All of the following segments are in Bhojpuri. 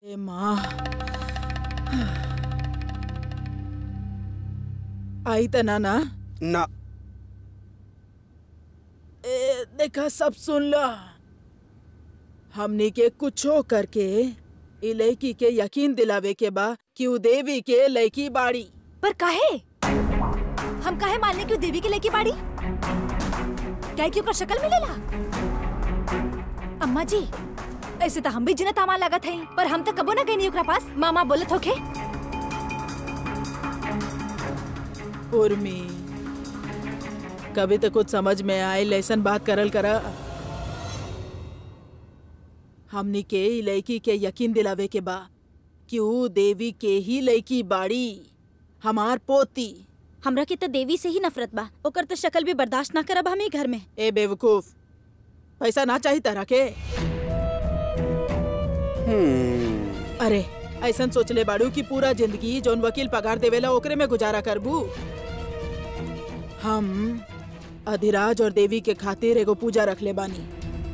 ए माँ आई त ना ना ना ए देखा सब सुन ला हमनी के कुछो करके ई लड़की के यकीन दिलावे के बा कि उ देवी के लड़की बाड़ी पर काहे हम काहे मानने की देवी के लेके बाड़ी क्या क्यों कर शक्ल मिलेला अम्मा जी ऐसे तो हम भी जिना तामा लागत है पर हम तो कबो ना गई ओकरा पास मामा बोलत होखे उर्मी कभी तो कुछ समझ में आए ऐसन बात करल करा हमनी के ई लड़की के यकीन दिलावे के बा कि उ देवी के ही लड़की बाड़ी हमार पोती हमरा के तो देवी से ही नफरत बा ओकर तो शक्ल भी बर्दाश्त ना करब हम ई घर में ए बेवकूफ पैसा ना चाहिए तरह के हम्म, अरे ऐसन सोचले बाड़ू कि पूरा जिंदगी जौन वकील पगार देवेला ओकरे में गुजारा करबू हम अधिराज और देवी के खातिर एगो पूजा रख ले बानी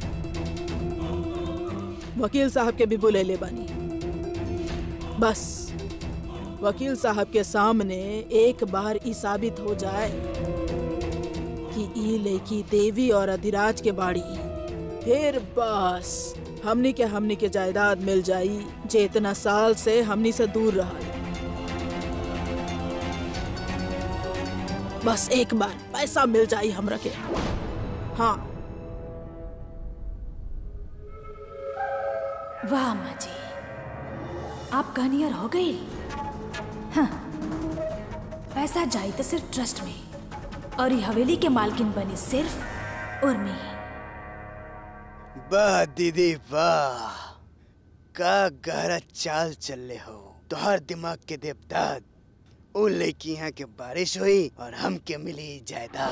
वकील साहब के भी बुले ले बानी बस वकील साहब के सामने एक बार ई साबित हो जाए कि ई लड़की देवी और अधिराज के बाड़ी फिर बस हमनी के हमनी के जायदाद मिल जाई जे इतना साल से हमनी से दूर रहा बस एक बार पैसा मिल जाई हमरा के हाँ वाह अम्मा जी आप कहानियार हो गई हाँ पैसा जाई तो सिर्फ ट्रस्ट में और ये हवेली के मालकिन बनी सिर्फ उर्मी वाह दीदी वाह का गहरा चाल चल हो तोहर दिमाग के देवदाद ओ लड़की यहाँ के बारिश हुई और हमके मिली जायदाद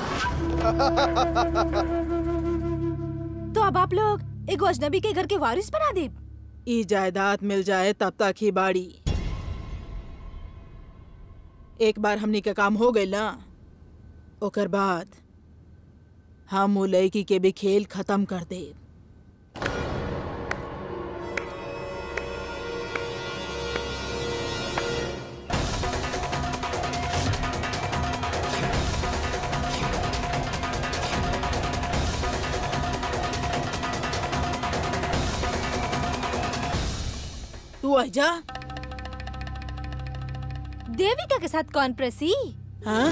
तो अब आप लोग एक अजनबी के घर के वारिस बना दे ई जायदाद मिल जाए तब तक ही बाड़ी एक बार हमनी के काम हो गई ना ओकर बाद हम वो लड़की के भी खेल खत्म कर दे तू आजा देविका के साथ कौन प्रसी हाँ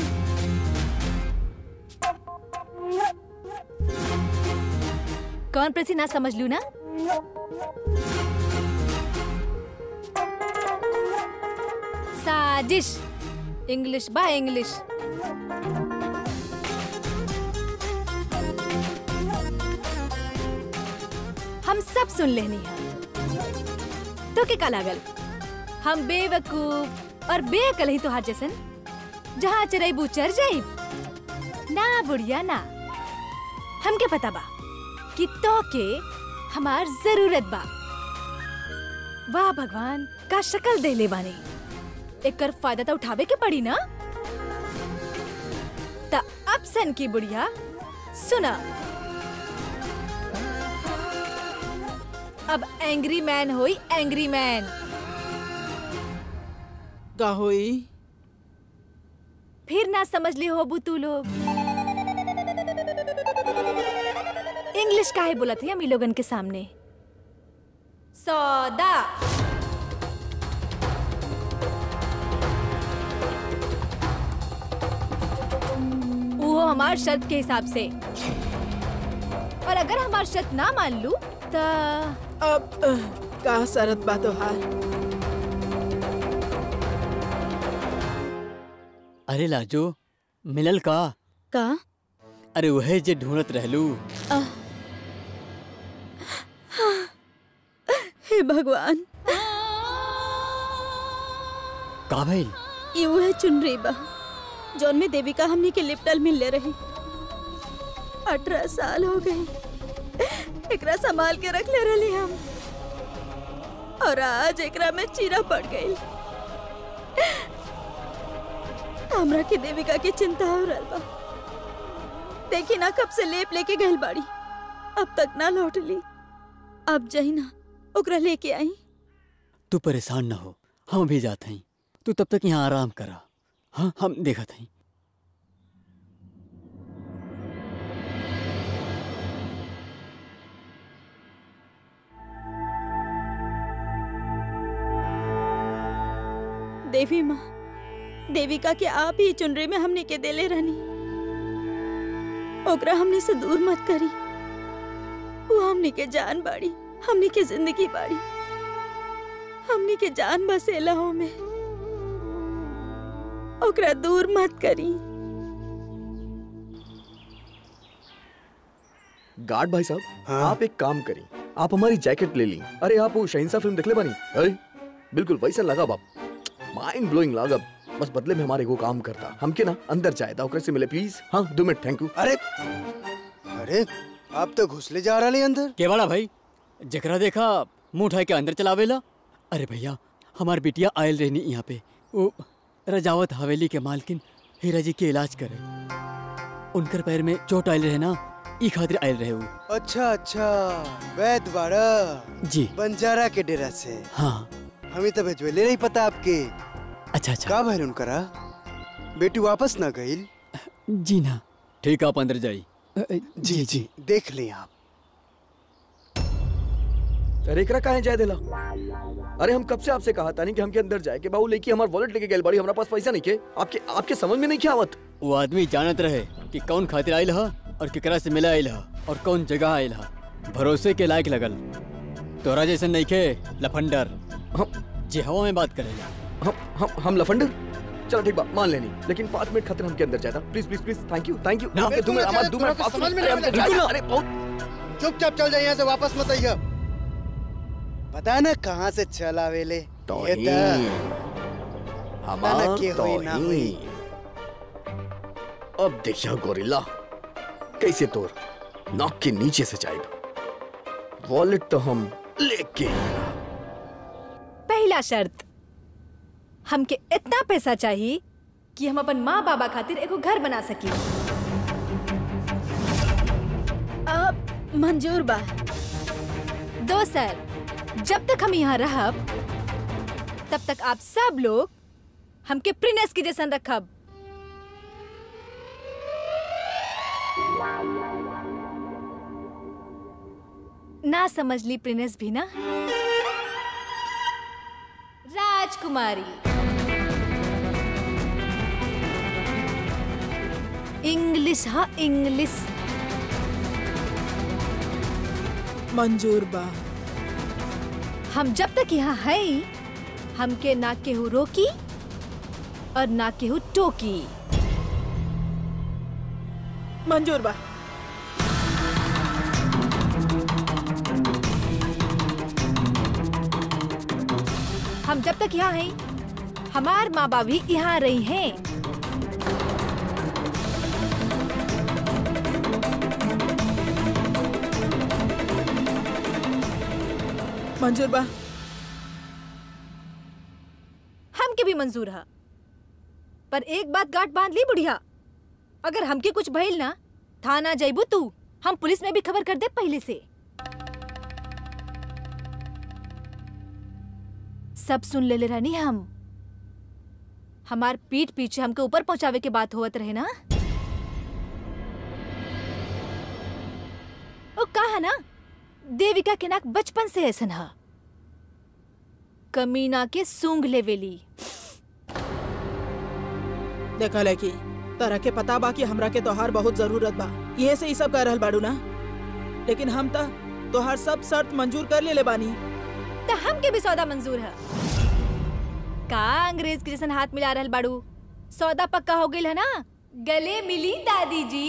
कौन प्रसी ना समझ लू ना साजिश इंग्लिश बा इंग्लिश हम सब सुन लेनी है तो के का लागल हम बेवकूफ और बेअकल ही तोहार जैसन जहाँ चरैबू चर जाइब ना बुढ़िया ना हमके पता बा कि तो के हमार जरूरत बा वाह भगवान का शक्ल दे ले बानी एकर फायदा तो उठावे के पड़ी ना त अब सन की बुढ़िया सुना अब एंग्री मैन होई एंग्री मैन का होई फिर ना समझ ली होबू तू लोग इंग्लिश काहे बोला थे हम ई लोगन के सामने सौदा वो हमार शर्त के हिसाब से और अगर हमार शर्त ना मान लू तो अब अह, का शरत बा तोहार अरे लाजो मिलल का का अरे वहे जे ढूंढत रहलू हे भगवान का भइल ये उहे चुनरी बा जौन में देविका हमनी के लिपटल मिलले रही अठारह साल हो गई एकरा संभाल के रख ले रही हम और आज एकरा में चीरा पड़ गई हमरा के देविका के चिंता हो रहल बा देखी ना कब से लेप लेके गइल बाड़ी अब तक ना लौट ली अब जही ना ओकरा लेके आई तू परेशान ना हो हम भी जाते हैं तू तब तक यहाँ आराम करा हाँ हम देखत हैं देवी माँ देविका के आप ही चुनरी में हमने के देले रहनी ओकरा हमने से दूर मत करी वो हमने के जान बाड़ी हमने के जिंदगी बाड़ी हमने के जान बसेला हो में ओकरा दूर मत करी गार्ड भाई साहब हाँ? आप एक काम करी आप हमारी जैकेट ले ली अरे आप वो शहंशाह फिल्म देख ले बानी अरे बिल्कुल वैसा लगा बाप माइंड ब्लोइंग लगा बस बदले में हमारे को काम करता हमके ना अंदर जाए था ओकरे से मिले प्लीज हाँ दो मिनट थैंक यू अरे अरे आप तो घुसले जा रहे अंदर के बड़ा भाई जकरा देखा मुंह उठाए के अंदर चलावेला अरे भैया हमार बिटिया आयल रहनी यहाँ पे वो रजावत हवेली के मालकिन हीरा जी के इलाज करे उनकर पैर में चोट आयल रहे ना ई खातिर आयल रहे वो अच्छा अच्छा वैद बाड़ा जी बंजारा के डेरा से हाँ हमें तो भेजवेले नहीं पता आपके अच्छा अच्छा का भइल उनकरा बेटी वापस ना गईल जी ना ठीक आप अंदर जाई अ, अ, जी जी देख लें आप अरे एकरा काहे जाए देला अरे हम कब से आपसे कहा था नहीं कि हमके अंदर जाए के बाबू लेके हमार वॉलेट लेके गए बड़ी हमारा पास पैसा नहीं के आपके आपके समझ में नहीं क्या आवत वो आदमी जानत रहे कि कौन खातिर आयल हा और केकरा से मिला आयल हा और कौन जगह आयल हा भरोसे के लायक लगल तोरा जैसे नहीं खे लफंडर हम जे हवा में बात करेला हम हम हम लफंडर चलो ठीक बात मान लेनी लेकिन पाँच मिनट खातिर हमके अंदर जाता please please please thank you thank you ना, हमके दो मिनट हमारे दो मिनट तुम्हें समझ में अरे, नहीं हमके- आया। अरे बहुत चुपचाप चल जाए यहाँ से वापस मत आइए पता ना कहाँ से चल आवेले ये तौहीन तो हमार ना के हुई ना हुई। तौहीन। अब देखिया गोरिल्ला कैसे तोर नाक के नीचे से जाएगा वॉलेट तो हम लेके पहला शर्त हमके इतना पैसा चाहिए कि हम अपन माँ बाबा खातिर एगो घर बना सकी अब मंजूर बा दोसर जब तक हम यहाँ रहब तब तक आप सब लोग हमके प्रिनेस के जैसन रखब ना समझ ली प्रिनेस भी ना राजकुमारी इंग्लिश हाँ इंग्लिश मंजूर बा हम जब तक यहाँ है हमके ना केहू रोकी और ना केहू टोकी मंजूर बा हम जब तक यहाँ हैं हमार माँ बाप भी यहाँ रही हैं मंजूर बा हमके भी मंजूर है पर एक बात गांठ बांध ली बुढ़िया अगर हमके कुछ भइल ना थाना जइबू तू हम पुलिस में भी खबर कर दे पहले से सब सुन ले ले रानी हम हमार पीठ पीछे हमके ऊपर पहुंचावे के बात होवत रहे ना ओ कहा ना देविका के नाक बचपन से ऐसन हा कमीना के सूंघ लेवेली देखा लड़की तरह के पता बा कि हमरा के तोहार बहुत जरूरत बा ये से ई सब कह रहल बाड़ू ना लेकिन हम त तोहार सब शर्त मंजूर कर लेले बानी तो हमके भी सौदा मंजूर है का अंग्रेज के जैसन हाथ मिला रहल बाड़ू सौदा पक्का हो गइल है ना गले मिली दादी जी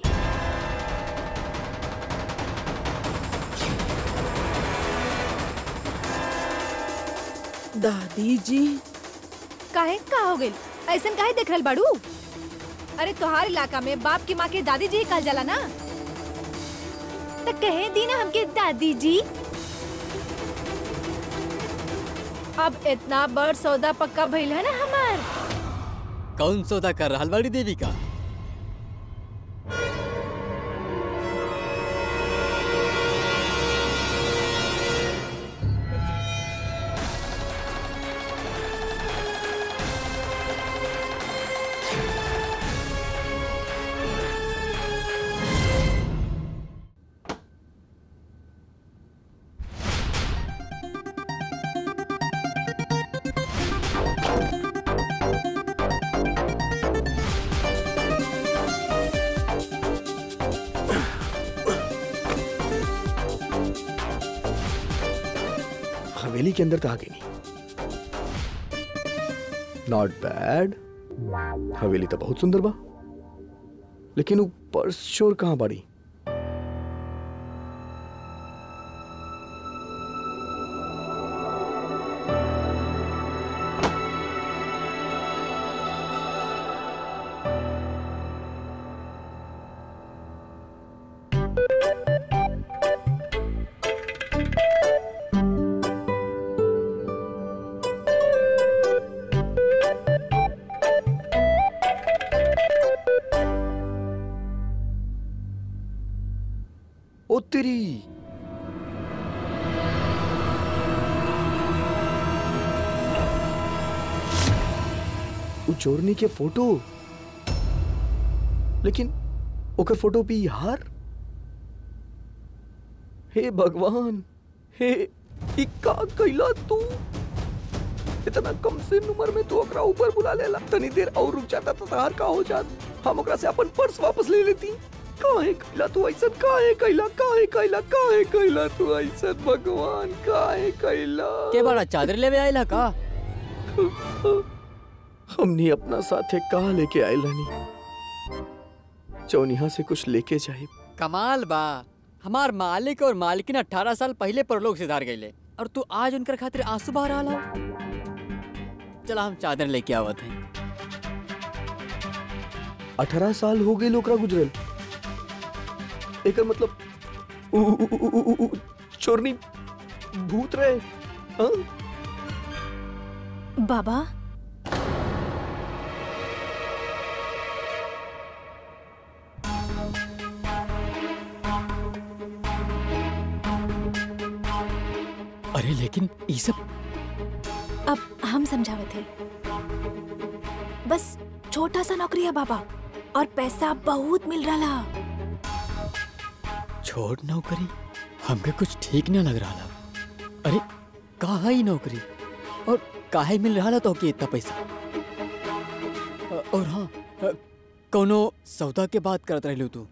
दादी जी काहे का हो गइल ऐसन काहे देख रहल बाड़ू अरे तोहार इलाका में बाप की माँ के दादी जी ही कहल जाला ना तो कहे दी ना हमके दादी जी अब इतना बड़ सौदा पक्का भइल है ना हमार कौन सौदा कर रहल बाड़ी देवी का हवेली के अंदर तो आ गई नहीं नॉट बैड हवेली तो बहुत सुंदर बा लेकिन वो पर्स चोर कहाँ बाड़ी ओ तेरी वो चोरनी के फोटो लेकिन ओकर फोटो पे ई हार हे भगवान हे ई का कैला तू इतना कम से उम्र में तू ओकरा ऊपर बुला लेला तनी देर और रुक जाता तो तार का हो जात हम ओकरा से अपन पर्स वापस ले लेती काहे कैला तू ऐसा काहे कैला काहे कैला काहे कैला तू ऐसा भगवान काहे कैला के बड़ा चादर लेवे आइला का हमने अपना साथे कहा लेके आयल रहनी चौनिहा से कुछ लेके जाए कमाल बा हमार मालिक और मालिकिन अठारह साल पहले परलोक से धार गईले और तू आज उनकर खातिर आंसू बहा रहा हो चला हम चादर लेके आवत हैं अठारह साल हो गए ओकरा गुजरल एकर मतलब उ, उ, उ, उ, उ, उ, चोरनी भूत रहे हाँ? बाबा अरे लेकिन ये सब अब हम समझावत है बस छोटा सा नौकरी है बाबा और पैसा बहुत मिल रहा छोड़ नौकरी हमके कुछ ठीक न लग रहा अरे कहा ही नौकरी और काहे मिल रहा तो के इतना पैसा अ- और हाँ अ, कौनो सौदा के बात करत रहलू तू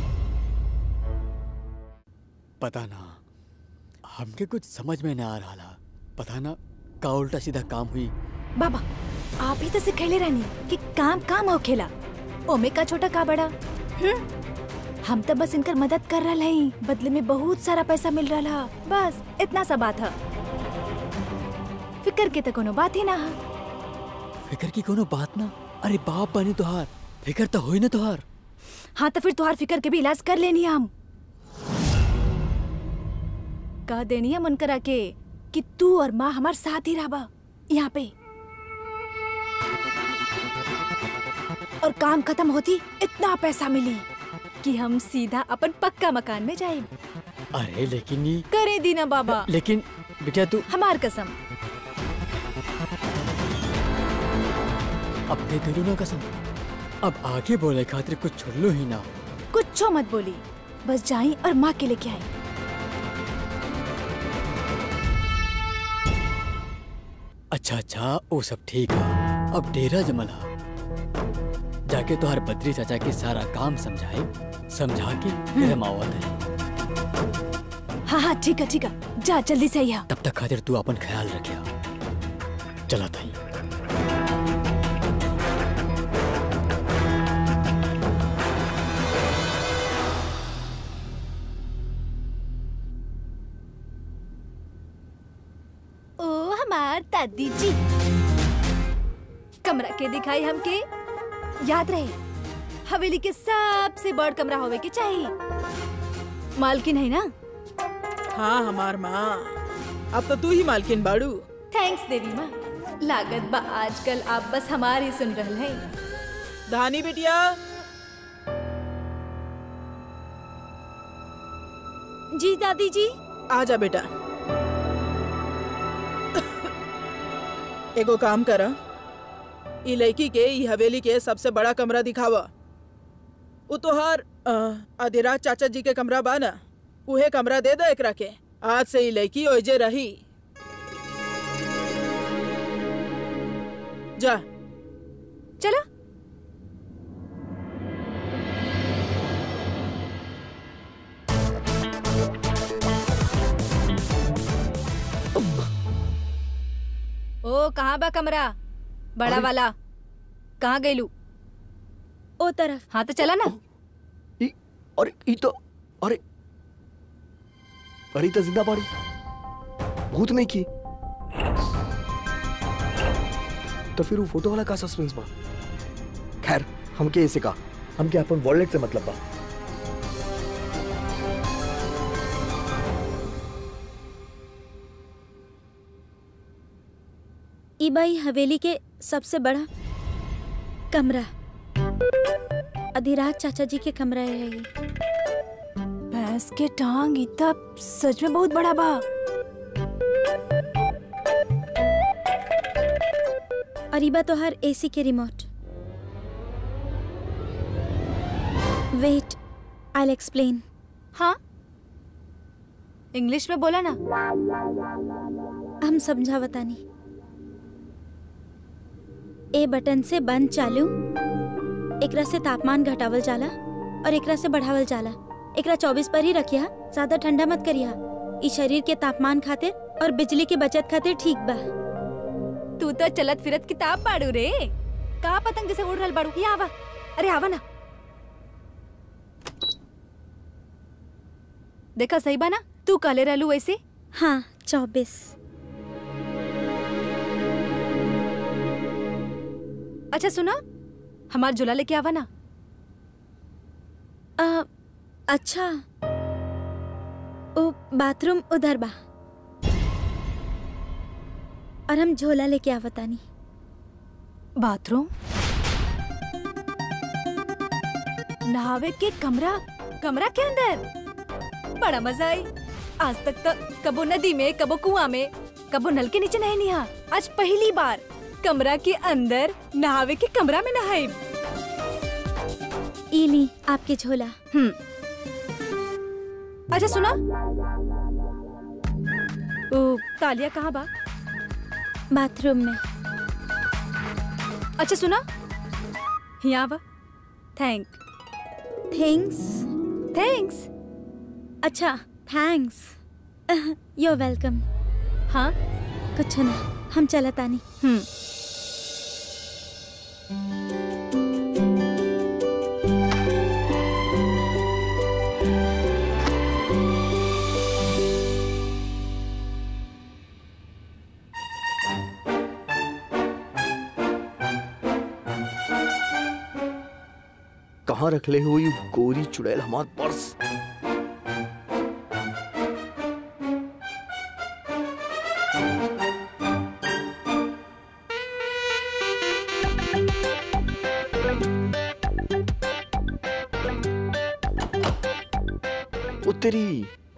पता ना हमके कुछ समझ में ना आ रहा पता ना का उल्टा सीधा काम हुई बाबा आप ही तो सिखैले रहनी कि काम काम हो खेला ओमे का छोटा का बड़ा हम्म? हम तो बस इनकर मदद कर रहा है बदले में बहुत सारा पैसा मिल रहा बस इतना सा बात है फिकर के तो कोनो बात ही ना है फिकर की कोनो बात ना अरे बाप बने तुहार फिकर तो होई ना तुहार हाँ तो फिर तुहार फिकर के भी इलाज कर लेनी है हम कह देनी है मन करा के कि तू और माँ हमारे साथ ही रहा यहाँ पे और काम खत्म होती इतना पैसा मिली कि हम सीधा अपन पक्का मकान में जाए अरे लेकिन ये करे दीना बाबा लेकिन बेटा तू हमार कसम अब दे दिलू ना कसम अब आगे बोले खातिर कुछ छोड़ लो ही ना कुछ मत बोली बस जाई और माँ के लेके आई अच्छा अच्छा वो सब ठीक है अब डेरा जमला जाके तो हर बद्री चाचा के सारा काम समझाए समझा के फिर हम आवत है हाँ हाँ ठीक है ठीक है जा जल्दी से आइया तब तक खातिर तू अपन ख्याल रखिया चला था ओ हमार दादी जी कमरा के दिखाई हमके याद रहे हवेली के सबसे बड़ कमरा होवे के चाहिए मालकिन है ना हाँ हमार माँ अब तो तू ही मालकिन बाड़ू थैंक्स देवी माँ लागत बा आजकल आप बस हमारी सुन रहल हैं धानी बिटिया जी दादी जी आजा बेटा एगो काम करा ई लड़की के ई हवेली के सबसे बड़ा कमरा दिखावा उ तोहार अ, अधिराज चाचा जी के कमरा बा ना उहे कमरा दे दो एकरा के आज से ई लड़की ओइजे रही जा चलो ओ कहाँ बा कमरा बड़ा अरे। वाला कहाँ गईलू ओ तरफ हाँ तो चला ना ई अरे ई तो अरे अरे ई तो जिंदा बाड़ी भूत नहीं की तो फिर वो फोटो वाला का सस्पेंस बा खैर हमके ऐसे का हमके अपन वॉलेट से मतलब बा ई बाई हवेली के सबसे बड़ा कमरा अधिराज चाचा जी के कमरा है ये भैंस के टांग इतना सच में बहुत बड़ा बा और ई बा तो हर एसी के रिमोट वेट आई एक्सप्लेन हाँ इंग्लिश में बोला ना हम समझा बतानी ए बटन से बंद चालू एकरा से तापमान घटावल जाला और एकरा से बढ़ावल जाला एकरा 24 पर ही रखिया ज्यादा ठंडा मत करिया ई शरीर के तापमान खातिर और बिजली की बचत खातिर ठीक बा तू तो चलत फिरत किताब पाड़ू रे का पतंग जैसे उड़ रहल बाड़ू ये आवा अरे आवा ना देखा सही बा ना तू काले रहलू वैसे हाँ चौबीस अच्छा सुना हमार झूला लेके आवा ना आ, अच्छा ओ बाथरूम उधर बा और हम झोला लेके आवतानी बाथरूम नहावे के कमरा कमरा के अंदर बड़ा मजा आई आज तक तो कबो नदी में कबो कुआं में कबो नल के नीचे नहीं निहा आज पहली बार कमरा के अंदर नहावे के कमरा में नहाई ई ली आपके झोला हम्म अच्छा सुना ओ तालिया कहाँ बा बाथरूम में अच्छा सुना यहाँ बा थैंक थैंक्स थैंक्स अच्छा थैंक्स यू वेलकम हाँ कुछ ना हम चलतानी हम्म कहाँ रख ले हुई गोरी चुड़ैल हमार पर्स उत्तरी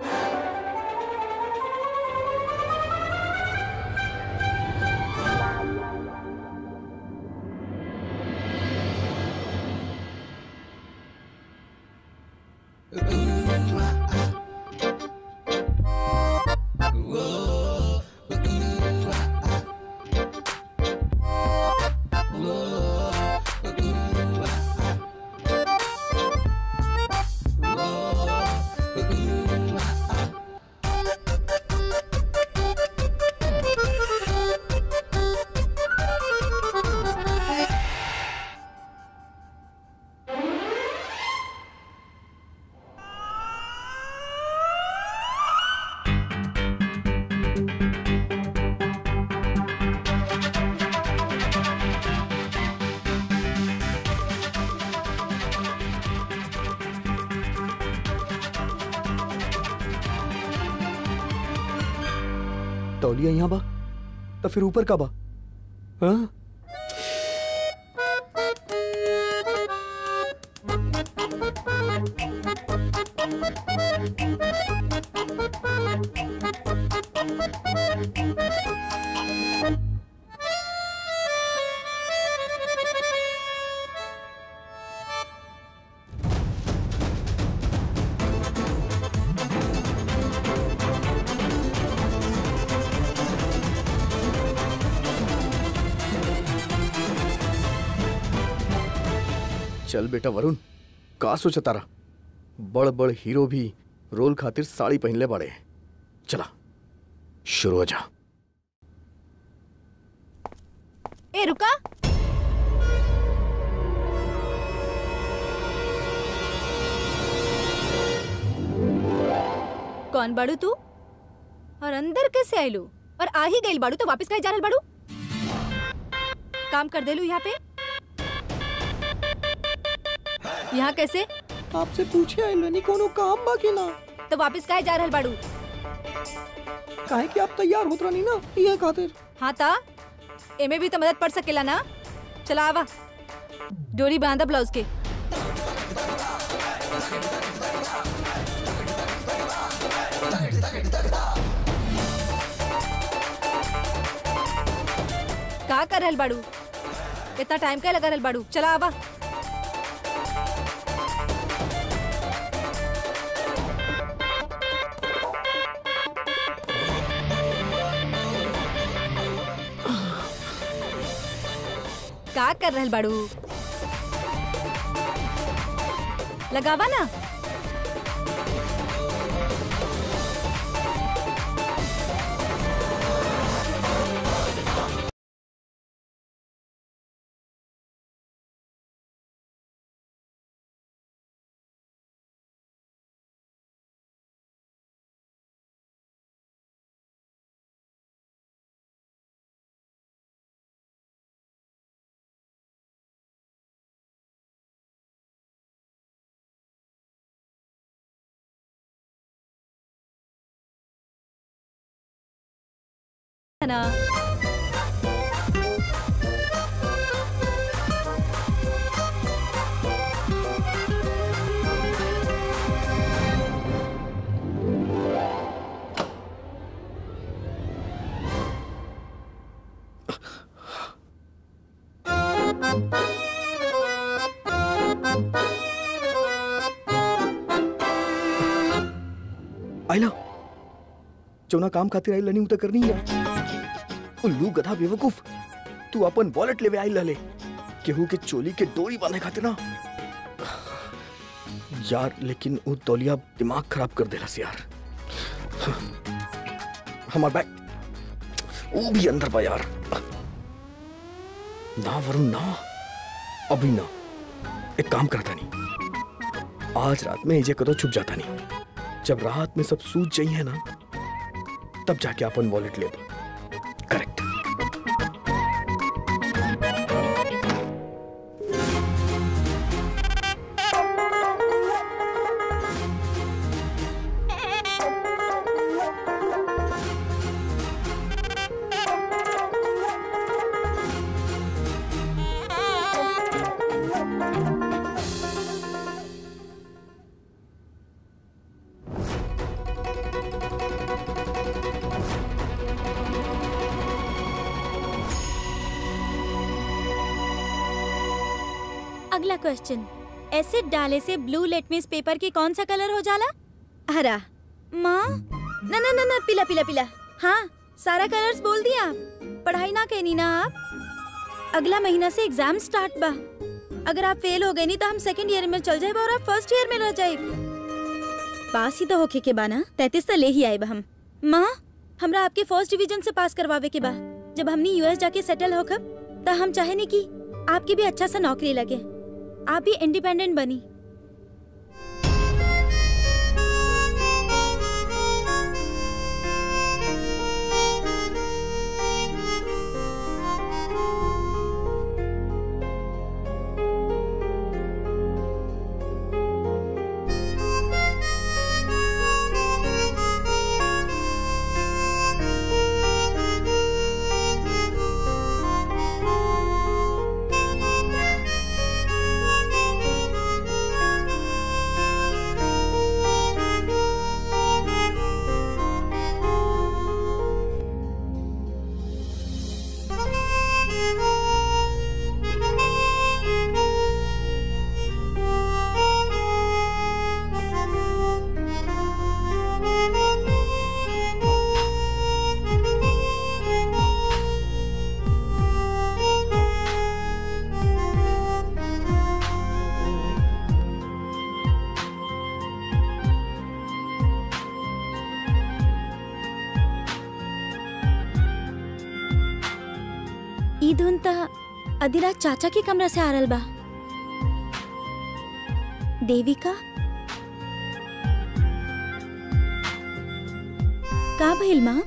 तौलिया यहाँ बा तो फिर ऊपर का बा हाँ चल बेटा वरुण का सोचा तारा बड़ बड़ हीरो भी रोल खातिर साड़ी पहनले बड़े चला शुरू हो जा ए रुका कौन बाड़ू तू और अंदर कैसे आयलू और आ ही गई बाड़ू तो वापस कहे जा रहल बाड़ू काम कर देलू यहाँ पे यहाँ कैसे आपसे पूछे आइलनी कोनो काम बाकी ना तो वापस कहे जा रहल बाड़ू काहे कि आप तैयार होत रहनी ना ये खातिर हाँ ता एमे भी तो मदद पड़ सकेला ना चला आवा डोरी बांधा ब्लाउज के का कर रहल बाड़ू इतना टाइम का लगा रहल बाड़ू चला आवा का कर रहल बाड़ू लगावा ना ना आइला जौना काम खातिर आई लनी उ त करनी है उल्लू गधा बेवकूफ तू अपन वॉलेट लेवे आई लले केहू के चोली के डोरी बांधे खातिर ना यार लेकिन वो तौलिया दिमाग खराब कर देला से यार हमार बैग वो भी अंदर बा यार ना वरुण ना अभी ना एक काम करता नहीं आज रात में एजे कदो छुप जाता नहीं जब रात में सब सूझ जाइए ना तब जाके अपन वॉलेट ले करेक्ट अगला क्वेश्चन एसिड डाले से ब्लू लेटमेस पेपर के कौन सा कलर हो जाला हरा माँ ना ना ना ना पीला पीला पीला हाँ सारा कलर्स बोल दिया पढ़ाई ना कहनी ना आप अगला महीना से एग्जाम स्टार्ट बा अगर आप फेल हो गए नहीं तो हम सेकंड ईयर में चल जाए और आप फर्स्ट ईयर में रह जाए पास ही तो होके के बा ना तैतीस तो ले ही आए बा हम माँ हमरा आपके फर्स्ट डिवीजन से पास करवावे के बा जब हमने यूएस जाके सेटल होकर तो हम चाहे नहीं कि आपकी भी अच्छा सा नौकरी लगे आप भी इंडिपेंडेंट बनी ई धुन त अधिराज चाचा के कमरा से आ रहल बा देविका का भइल माँ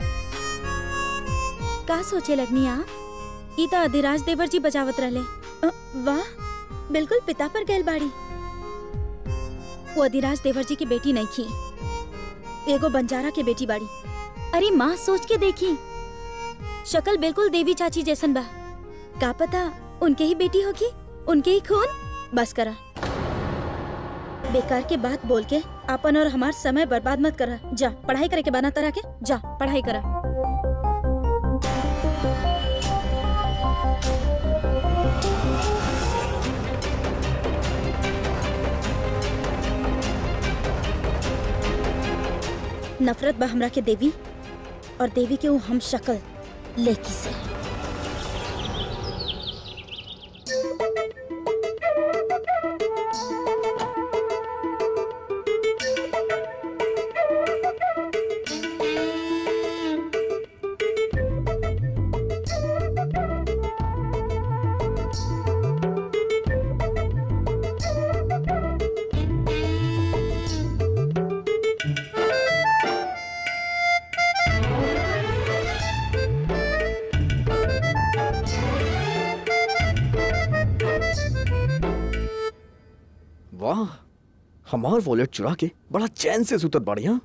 का सोचे लगनी आप ई त अधिराज देवर जी बजावत रहले अ, वाह बिल्कुल पिता पर गैल बाड़ी वो अधिराज देवर जी की बेटी नहीं थी एगो बंजारा के बेटी बाड़ी अरे माँ सोच के देखी शक्ल बिल्कुल देवी चाची जैसन बा का पता उनके ही बेटी होगी उनके ही खून बस करा बेकार के बात बोल के अपन और हमार समय बर्बाद मत करा जा पढ़ाई करे के बना तरह के जा पढ़ाई करा नफरत बा हमरा के देवी और देवी के वो हम शक्ल लेकी से वाह हमार वॉलेट चुरा के बड़ा चैन से सुतत बाड़ी हाँ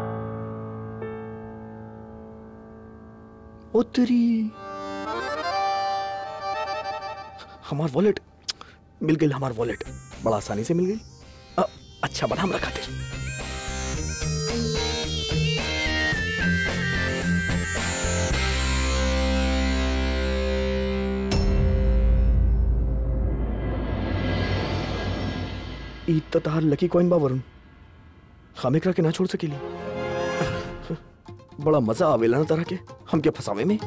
ओ तेरी हमार वॉलेट मिल गई हमार वॉलेट बड़ा आसानी से मिल गई अ, अच्छा बना हमरा खातिर ई त तहार लकी कॉइन बा वरुण हम एकरा के ना छोड़ सकेली बड़ा मजा आवेला ना तरह के हमके फसावे में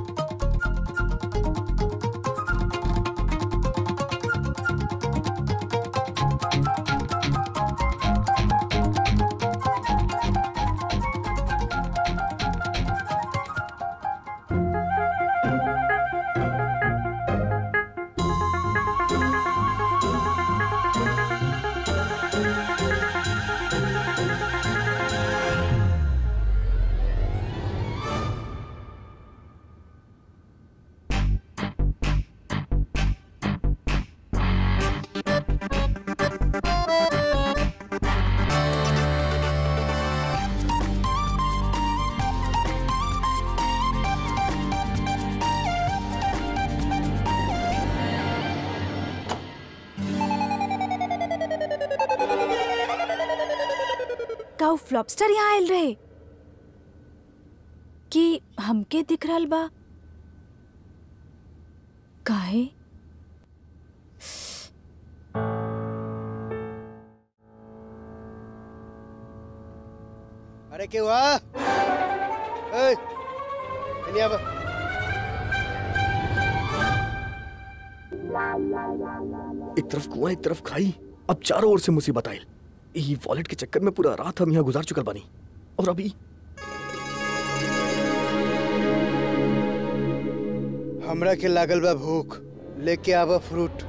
का उ फ्लॉपस्टर यहाँ आयल रहे कि हमके दिख रहल बा काहे अरे के हुआ ए, इन्हीं अब एक तरफ कुआं एक तरफ खाई अब चारों ओर से मुसीबत आयल ई वॉलेट के चक्कर में पूरा रात हम यहाँ गुजार चुकल बानी और अभी हमरा के लागल बा भूख लेके आवा फ्रूट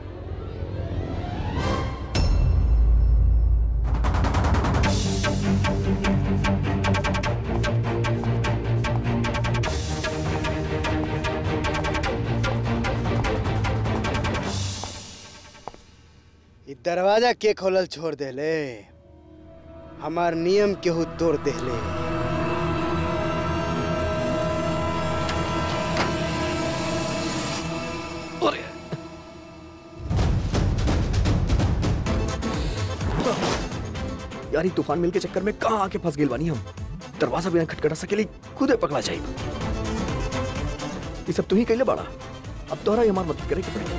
इ दरवाजा के खोलल छोड़ देले हमार नियम केहू तोड़ देले यार ई तूफान मिल के चक्कर में कहाँ आके फंस गेल बानी हम दरवाजा बिना खटखटा सकेली खुदे पकड़ा जाए ये सब तू ही कैले बाड़ा अब तोहरा ही हमार मदद करे के पड़ी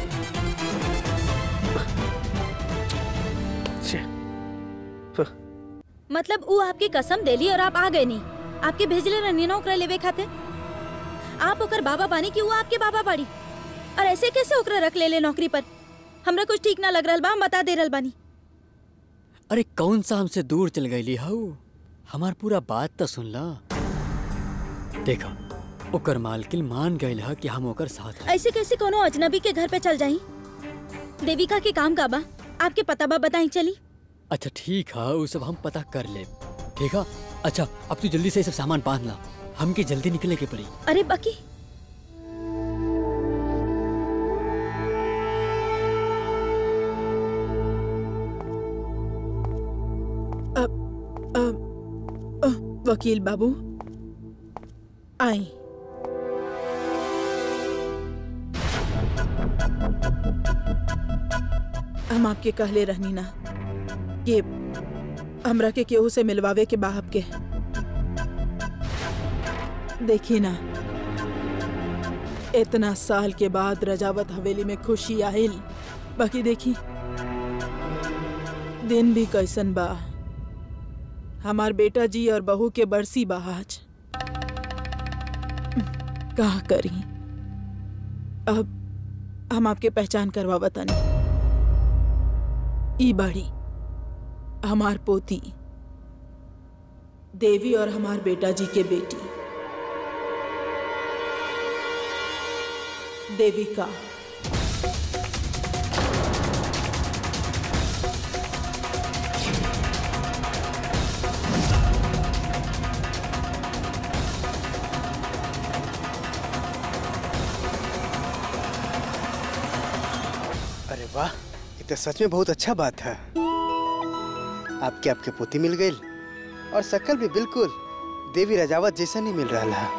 छे, फ, मतलब ऊ आपकी कसम देली और आप आ गए नहीं आपके भेजले रहनी ना ओकरा लेवे खाते आप ओकर बाबा बानी कि ऊ आपके बाबा बाड़ी और ऐसे कैसे ओकरा रख ले ले नौकरी पर हमरा कुछ ठीक ना लग रहल बा हम बता दे रहल बानी अरे कौन सा हमसे दूर चल गईली हऊ हमार पूरा बात तो सुन ला देखा ओकर मालकिन मान गइल ह कि हम ओकर साथ हैं। ऐसे कैसे कोनो अजनबी के घर पे चल जाई देविका के काम का बा आपके पता बा बताई चली अच्छा ठीक है वो सब हम पता कर ले ठीक है अच्छा अब तू जल्दी से ये सब सामान बांध ला हमके जल्दी निकले के पड़ी अरे बाकी अ, अ, वकील बाबू आई हम आपके कहले रहनी ना कि हमरा के केहू से मिलवावे के बाहब के देखी ना इतना साल के बाद रजावत हवेली में खुशी आइल बाकी देखी दिन भी कैसन बा हमार बेटा जी और बहू के बरसी बा आज कहा करी अब हम आपके पहचान करवा बतानी ई बाड़ी हमार पोती देवी और हमार बेटा जी के बेटी देविका अरे वाह ये तो सच में बहुत अच्छा बात है आपके आपके पोती मिल गई और शकल भी बिल्कुल देवी रजावत जैसा नहीं मिल रहा है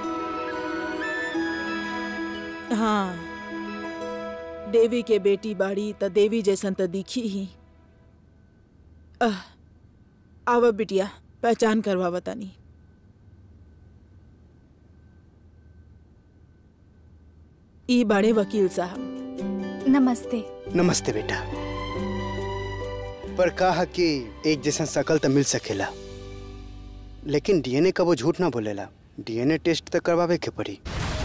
हाँ देवी के बेटी बाड़ी त देवी जैसन त दिखी ही आह, आवा बिटिया पहचान करवा बतानी ई बड़े वकील साहब नमस्ते नमस्ते बेटा पर कहा कि एक जैसा शकल तो मिल सकेला लेकिन डीएनए का वो झूठ ना बोलेला डीएनए टेस्ट तो करवावे के पड़ी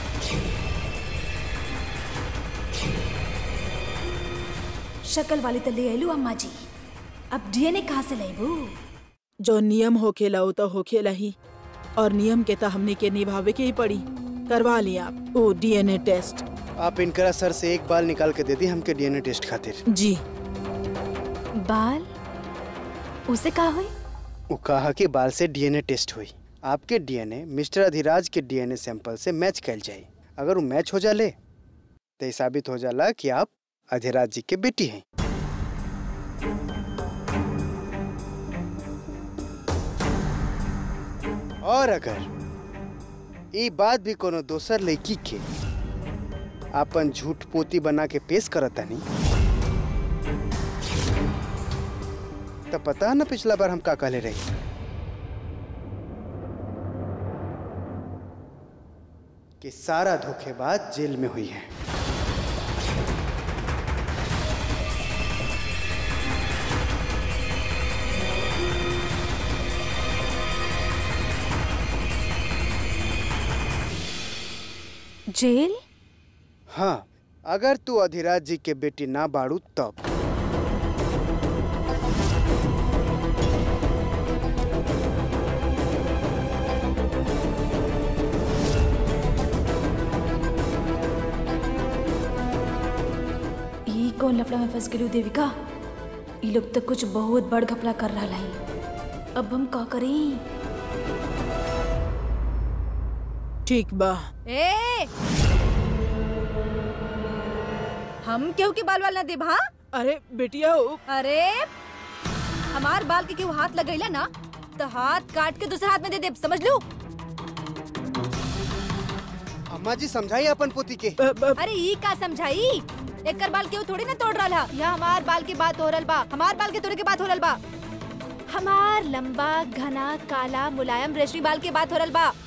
शक्ल वाली तो ले आलू अम्मा जी अब डीएनए कहाँ से लेबू जो नियम होखेला वो तो होखेला ही और नियम के तो हमने के निभावे के ही पड़ी करवा ली आप ओ डीएनए टेस्ट आप इनकरा सर से एक बाल निकाल के दे दी हमके डीएनए टेस्ट खातिर जी बाल उसे कहा हुई वो कहा कि बाल से डीएनए टेस्ट हुई आपके डीएनए मिस्टर अधिराज के डीएनए सैंपल से मैच कैल जाए अगर वो मैच हो जाले तो ये साबित हो जाला कि आप अधिराज जी के बेटी हैं और अगर ये बात भी कोनो दोसर लड़की के अपन झूठ पोती बना के पेश करता नहीं तो पता है ना पिछला बार हम का कहले रही कि सारा धोखेबाज जेल में हुई है जेल हाँ अगर तू अधिराज जी के बेटी ना बाड़ू तब ई कौन लफड़ा में फंस गेलू देविका ई लोग तो कुछ बहुत बड़ घपला कर रहा है अब हम का करी ठीक बा ए हम केहू के बाल वाल ना देब हाँ अरे बेटिया ओ, अरे हमार बाल के केहू हाथ लगैला ना तो हाथ काट के दूसरे हाथ में दे दे समझ लू अम्मा जी समझाइए अपन पोती के ब, ब, अरे ई का समझाई एकर बाल केहू थोड़ी ना तोड़ रहा यहाँ हमार बाल के बात हो रहल बा हमार बाल के तोड़े के बात हो रहल बा हमार लंबा घना काला मुलायम रेशमी बाल के बात हो रहल बा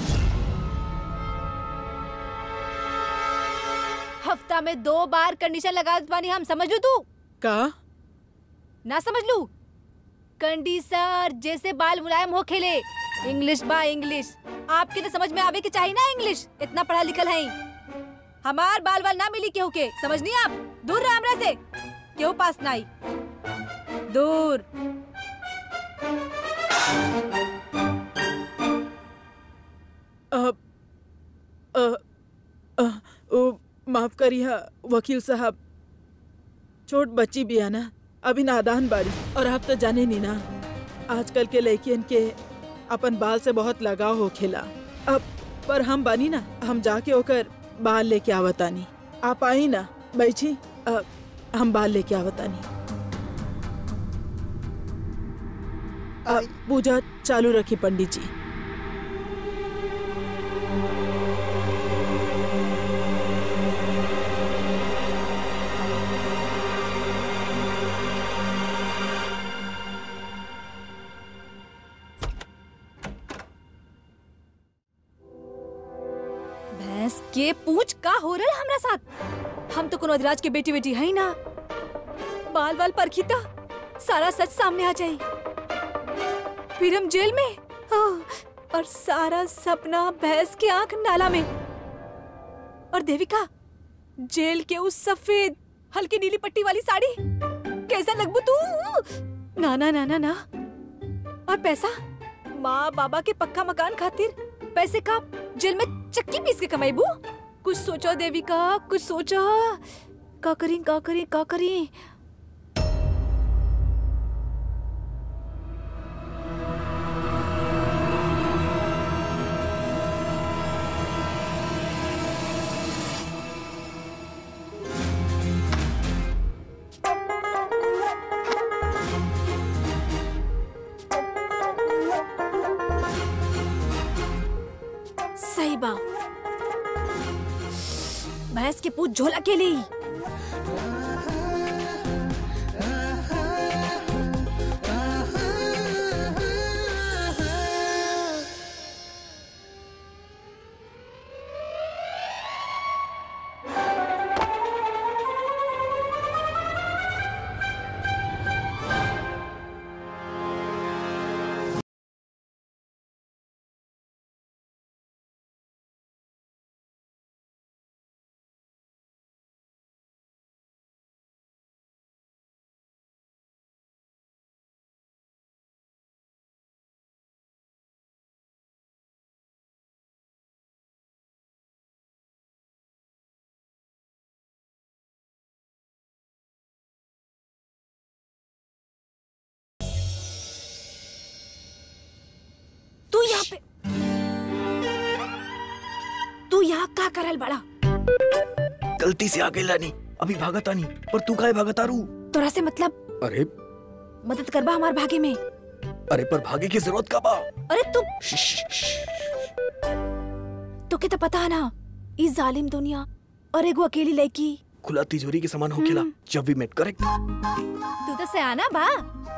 हफ्ता में दो बार कंडीशन लगा देत बानी हम समझ लू तू का ना समझ लू कंडीसर जैसे बाल मुलायम हो खेले इंग्लिश बा इंग्लिश आपके तो समझ में आवे के चाहिए ना इंग्लिश इतना पढ़ा लिखल है हमार बाल वाल ना मिली केहू के समझ नहीं आप दूर रह हमरा से केहू पास ना आई दूर अब अ, माफ करिए वकील साहब छोट बच्ची भी है ना अभी नादान बाड़ी और आप तो जाने नहीं ना आजकल के लड़कियन के अपन बाल से बहुत लगाव हो खेला अब पर हम बानी ना हम जाके होकर बाल लेके आवतानी आप आई ना बैठी अ, हम बाल लेके आवतानी अ, पूजा चालू रखी पंडित जी भैंस के पूछ का हो रहा है हमरा साथ हम तो कोनो अधिराज के बेटी बेटी है ही ना बाल बाल परखी तो सारा सच सामने आ जाई फिर हम जेल में आह, और सारा सपना भैंस के आंख नाला में और देविका जेल के उस सफेद हल्की नीली पट्टी वाली साड़ी कैसा लगबू तू ना ना ना ना ना और पैसा माँ बाबा के पक्का मकान खातिर पैसे का जेल में चक्की पीस के कमाईबू कुछ सोचो देविका कुछ सोचो का करी का करी का करी सही बा भैंस के पूछ झोला के ली तू यहाँ पे तू यहाँ का करल बड़ा गलती से आ गई लानी अभी भागता नहीं पर तू काहे भागता रू तोरा से मतलब अरे मदद करबा हमार भागे में अरे पर भागे की जरूरत का बा अरे तू श्श, श्श, श्श। तो के तो पता है ना इस जालिम दुनिया और एगो अकेली लड़की खुला तिजोरी के समान होखेला हम्म। जब भी मेट करेक्ट तू तो सयाना बा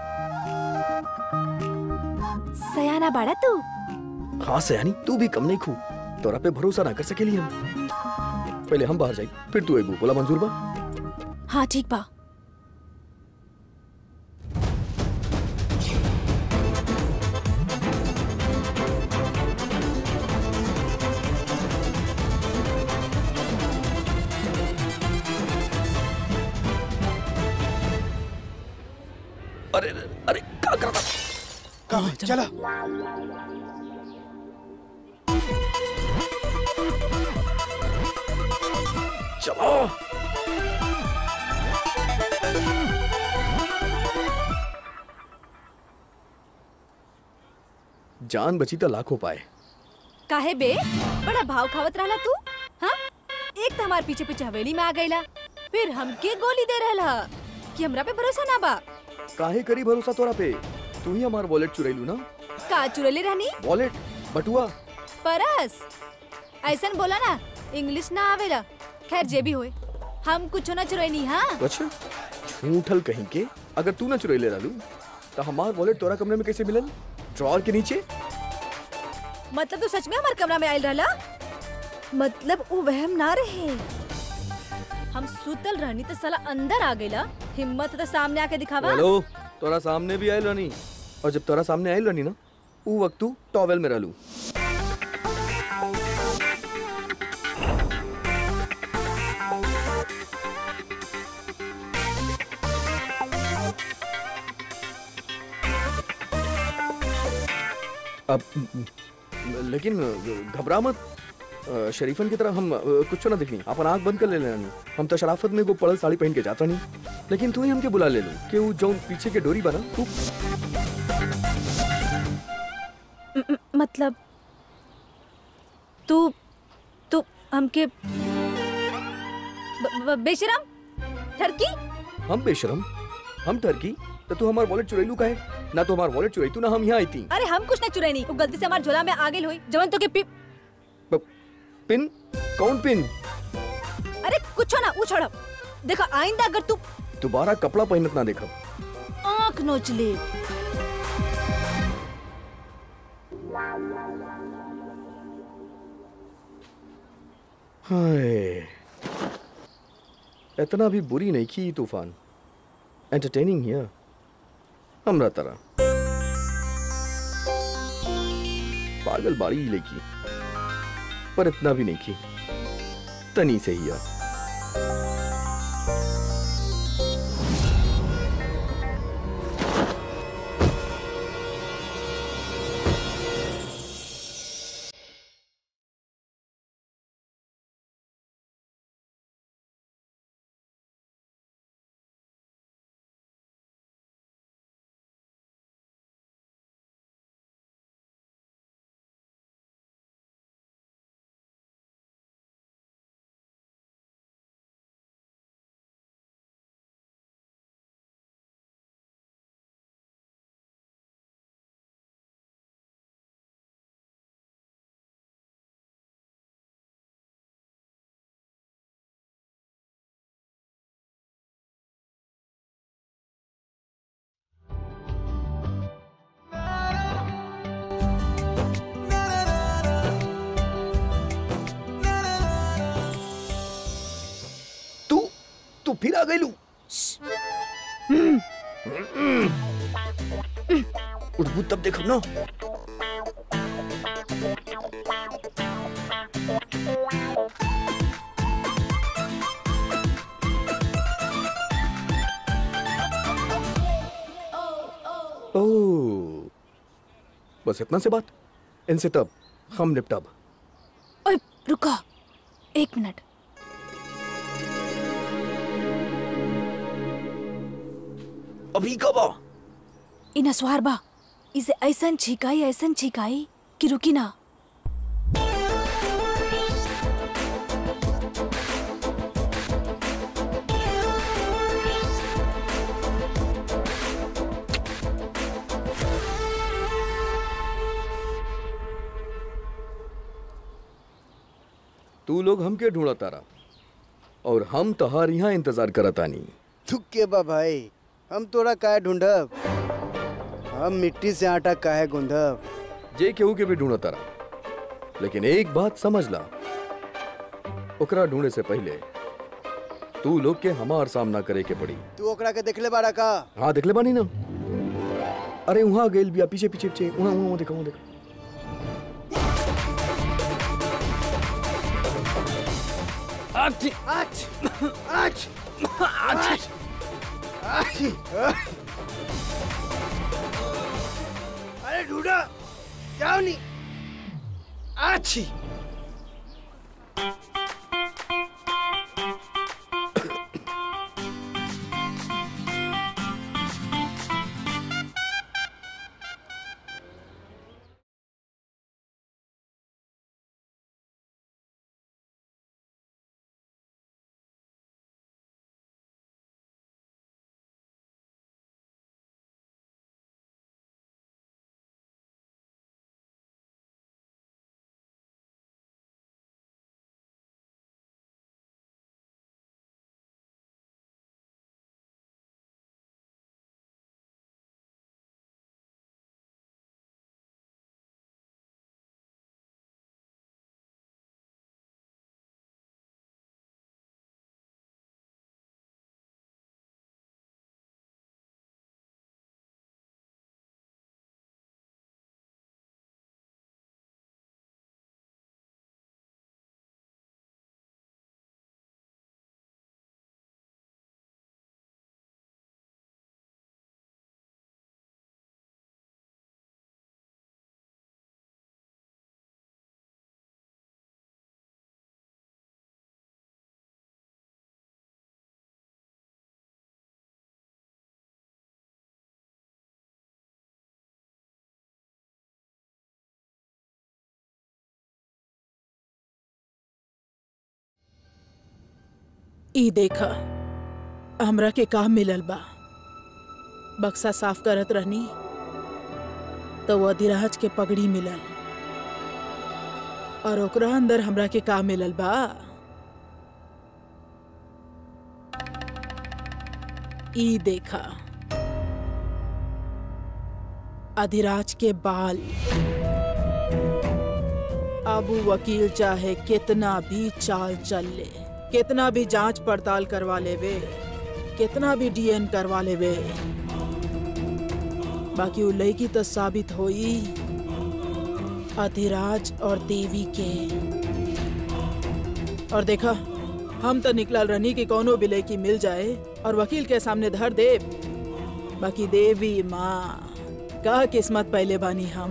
सयाना बाड़ा तू हाँ सयानी तू भी कम नहीं खू तोरा पे भरोसा ना कर सकेली हम पहले हम बाहर जाई फिर तू एगो बोला मंजूर बा हाँ ठीक बा अरे अरे, अरे क्या करता कहाँ चला चलो जान बची तो लाखों पाए काहे बे बड़ा भाव खावत रहला तू हाँ एक तो हमार पीछे पीछे हवेली में आ गईला फिर हमके गोली दे रहला कि हमरा पे भरोसा ना बा काहे करी भरोसा तोरा पे तू ही हमार वॉलेट चुरैलू ना का चुरले रहनी वॉलेट बटुआ परस ऐसन बोला ना इंग्लिश ना आवेला खैर जे भी होए हम कुछ ना चुरैनी हाँ अच्छा झूठल कहीं के अगर तू ना चुरैले रहलू तो हमार वॉलेट तोरा कमरे में कैसे मिलल ड्रॉर के नीचे मतलब तू सच में हमारे कमरा में आयल रहला मतलब वो वहम ना रहे हम सुतल रहनी तो साला अंदर आ गईला हिम्मत तो सामने आके दिखावा हेलो तोरा सामने भी आयल रहनी और जब तोरा सामने आयल रहनी ना ऊ वक्त तू टॉवेल में रहलू अब लेकिन घबरा मत अ, शरीफन की तरह हम अ, कुछ ना दिखनी अपन आंख बंद कर ले लेना हम तो शराफत में को पड़ल साड़ी पहन के जाता नहीं लेकिन तू ही हमके बुला ले लू कि वो जौन पीछे के डोरी बना तू म- म- मतलब तू तू हमके ब- ब- बेशरम ठरकी हम बेशरम हम टर्की तो तू हमार वॉलेट चुरैलू का है ना तो हमार वॉलेट चुराई तू ना हम यहाँ आई थी अरे हम कुछ नहीं चुराई नहीं वो गलती से हमारे झोला में आ गई हुई जवन तो के पी पिन कौन पिन अरे कुछ ना वो छोड़ो देखो आइंदा अगर तू दोबारा कपड़ा पहनत ना देखब आंख नोच ले हाय इतना भी बुरी नहीं की तूफान एंटरटेनिंग हियर हमरा तरह पागल बाड़ी ही लेकी पर इतना भी नहीं की तनी से ही यार तू तू फिर आ गई लू उठबू तब देखब ना ओह बस इतना से बात इनसे तब हम निपटब ओए रुको एक मिनट अभी कब आ इ नसवार बा इसे ऐसन छिकाई ऐसन छिकाई कि रुकी ना तू लोग हमके ढूंढा तारा और हम तहार यहाँ इंतजार करतानी तू के बा भाई हम तोरा काहे ढूंढब हम मिट्टी से आटा काहे गूंधब जे केहू के भी ढूंढा तारा लेकिन एक बात समझ ला ओकरा ढूंढे से पहले तू लोग के हमार सामना करे के पड़ी तू ओकरा के देखले बाड़ा का हाँ देखले बानी ना अरे वहाँ गेल बिया पीछे पीछे पीछे वहाँ वहाँ देखा वहाँ देखा आच आच आच आच अरे ढूंढा जाओ नहीं आची ई देखा हमरा के काम मिलल बा बक्सा साफ करत रहनी तो वो अधिराज के पगड़ी मिलल और ओकरा अंदर हमरा के का मिलल बा ई देखा अधिराज के बाल अब उ वकील चाहे कितना भी चाल चल ले कितना भी जांच पड़ताल करवा लेवे कितना भी डीएन करवा लेवे बाकी उ लड़की तो साबित होई अधिराज और देवी के और देखा हम तो निकलल रहनी कि कोनो भी लड़की मिल जाए और वकील के सामने धर दे बाकी देवी माँ का किस्मत पहले बानी हम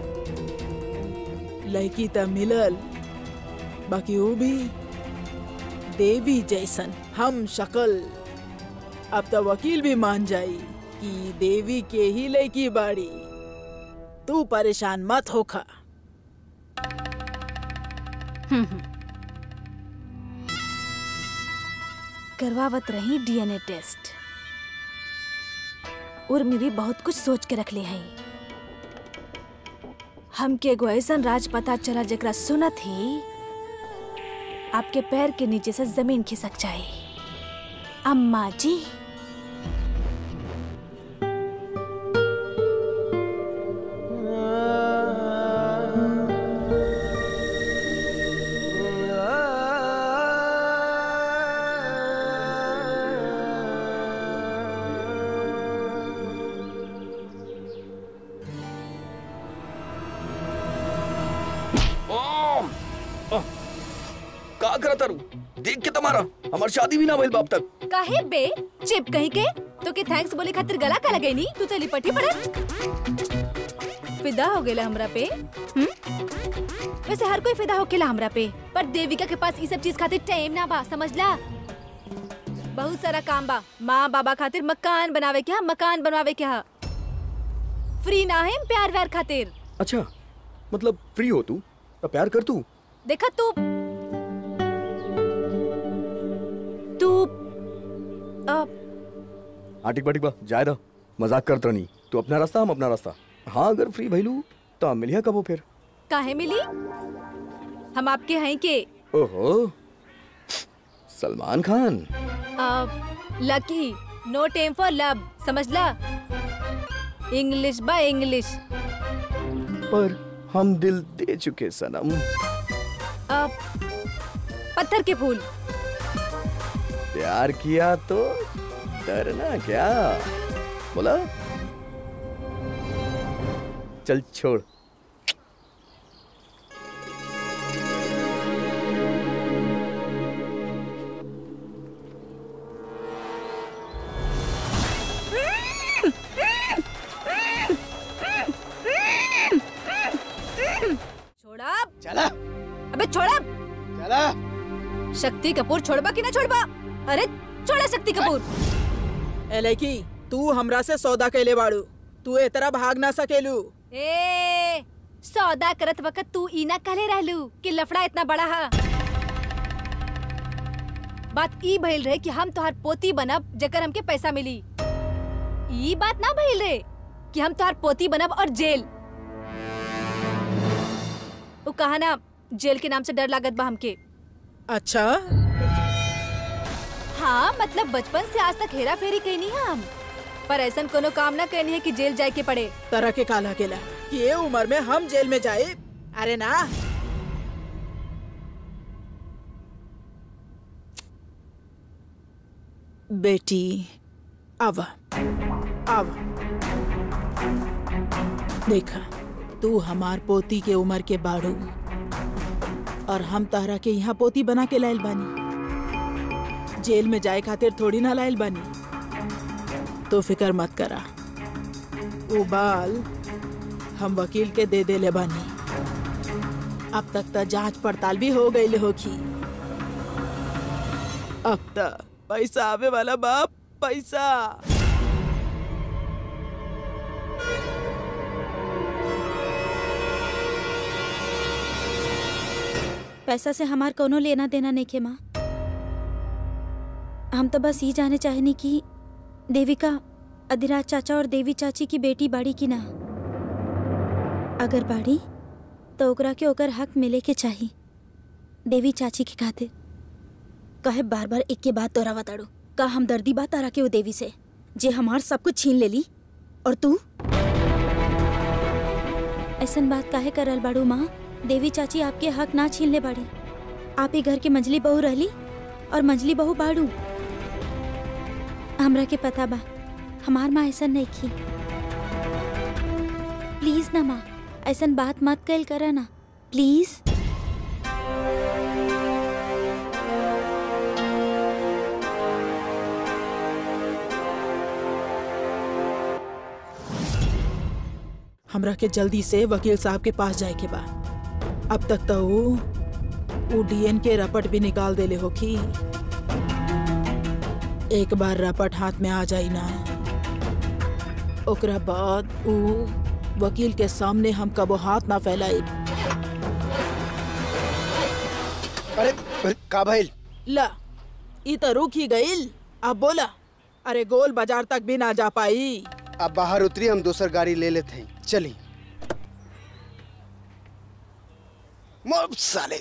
लड़की त मिलल बाकी वो भी देवी जैसन हम शकल अब तो वकील भी मान जाई कि देवी के ही लड़की बाड़ी तू परेशान मत होखा करवावत रही डीएनए टेस्ट उर्मी भी बहुत कुछ सोच के रख ले हैं हमके एगो ऐसन राज पता चला जकरा सुनत ही आपके पैर के नीचे से जमीन खिसक जाए अम्मा जी ओम आह, का करत तारू देख के तुम्हारा हमार शादी भी ना भइल बाप तक काहे बे चिप कहीं के तो के थैंक्स बोले खातिर गला का लगैनी तू तो लिपटी पड़त फिदा हो गेला हमरा पे हम वैसे हर कोई फिदा होकेला हमरा पे पर देविका के पास ई सब चीज खातिर टाइम ना बा समझला बहुत सारा काम बा माँ बाबा खातिर मकान बनावे के हा मकान बनवावे के हा फ्री ना है प्यार व्यार खातिर अच्छा मतलब फ्री हो तू तो प्यार कर तू देखा तू तू अ, हाँ ठीक बा ठीक बा जाए दा मजाक करत रहनी तू अपना रास्ता हम अपना रास्ता हाँ अगर फ्री भइलू तो हम मिलिया कबो फिर काहे मिली हम आपके हैं के ओहो Salman Khan lucky no time for love समझला इंग्लिश बा इंग्लिश पर हम दिल दे चुके सनम अ, पत्थर के फूल प्यार किया तो डरना क्या बोला चल छोड़ छोड़ा चला अबे छोड़ा चला शक्ति कपूर छोड़बा कि ना छोड़बा अरे छोड़ा शक्ति कपूर ए लड़की तू हमरा से सौदा कैले बाड़ू तू ए तरह भाग ना सकेलू ए सौदा करत वक्त तू इना कहले रहलू कि लफड़ा इतना बड़ा हा बात ई भइल रहे कि हम तोहार पोती बनब जेकर हमके पैसा मिली ई बात ना भइल रहे कि हम तोहार पोती बनब और जेल वो कहा ना जेल के नाम से डर लागत बा हमके अच्छा हाँ मतलब बचपन से आज तक हेरा फेरी कहनी है हम पर ऐसा कोनो काम ना करनी है कि जेल जाए के पड़े तरह के काला केला कि ये उम्र में हम जेल में जाए अरे ना बेटी आवा आवा देखा तू हमार पोती के उम्र के बाड़ू और हम तहरा के यहाँ पोती बना के लायल बानी जेल में जाए खातिर थोड़ी ना लायल बानी तो फिकर मत करा वो बाल हम वकील के दे दे ले बानी अब तक तो जांच पड़ताल भी हो गई होखी अब तक पैसा आवे वाला बाप पैसा पैसा से हमार कोनो लेना देना नहीं खे माँ हम तो बस ये जाने चाहेनी कि देविका अधिराज चाचा और देवी चाची की बेटी बाड़ी की ना अगर बाड़ी तो ओकरा के ओकर हक मिले के चाही देवी चाची के खातिर कहे बार बार एक के बात तोरा बताड़ू का हमदर्दी बात तारा के वो देवी से जे हमार सब कुछ छीन लेली और तू ऐसन बात काहे करल बाड़ू माँ देवी चाची आपके हक ना छीन ले बाड़ी आप ही घर के मंजली बहू रहली और मंजली बहू बाड़ू हमरा के पता बा हमार माँ ऐसा नहीं की प्लीज ना माँ ऐसन बात मत कल करा ना प्लीज हमरा के जल्दी से वकील साहब के पास जाए के बा अब तक तो वो वो डीएन के रपट भी निकाल देले होखी एक बार रपट हाथ में आ जाई ना ओकरा बाद वो वकील के सामने हम कबो हाथ ना फैलाई अरे अरे, का भइल ला ई तो रुक ही गईल अब बोला अरे गोल बाजार तक भी ना जा पाई अब बाहर उतरी हम दूसर गाड़ी ले लेते हैं चली मोब साले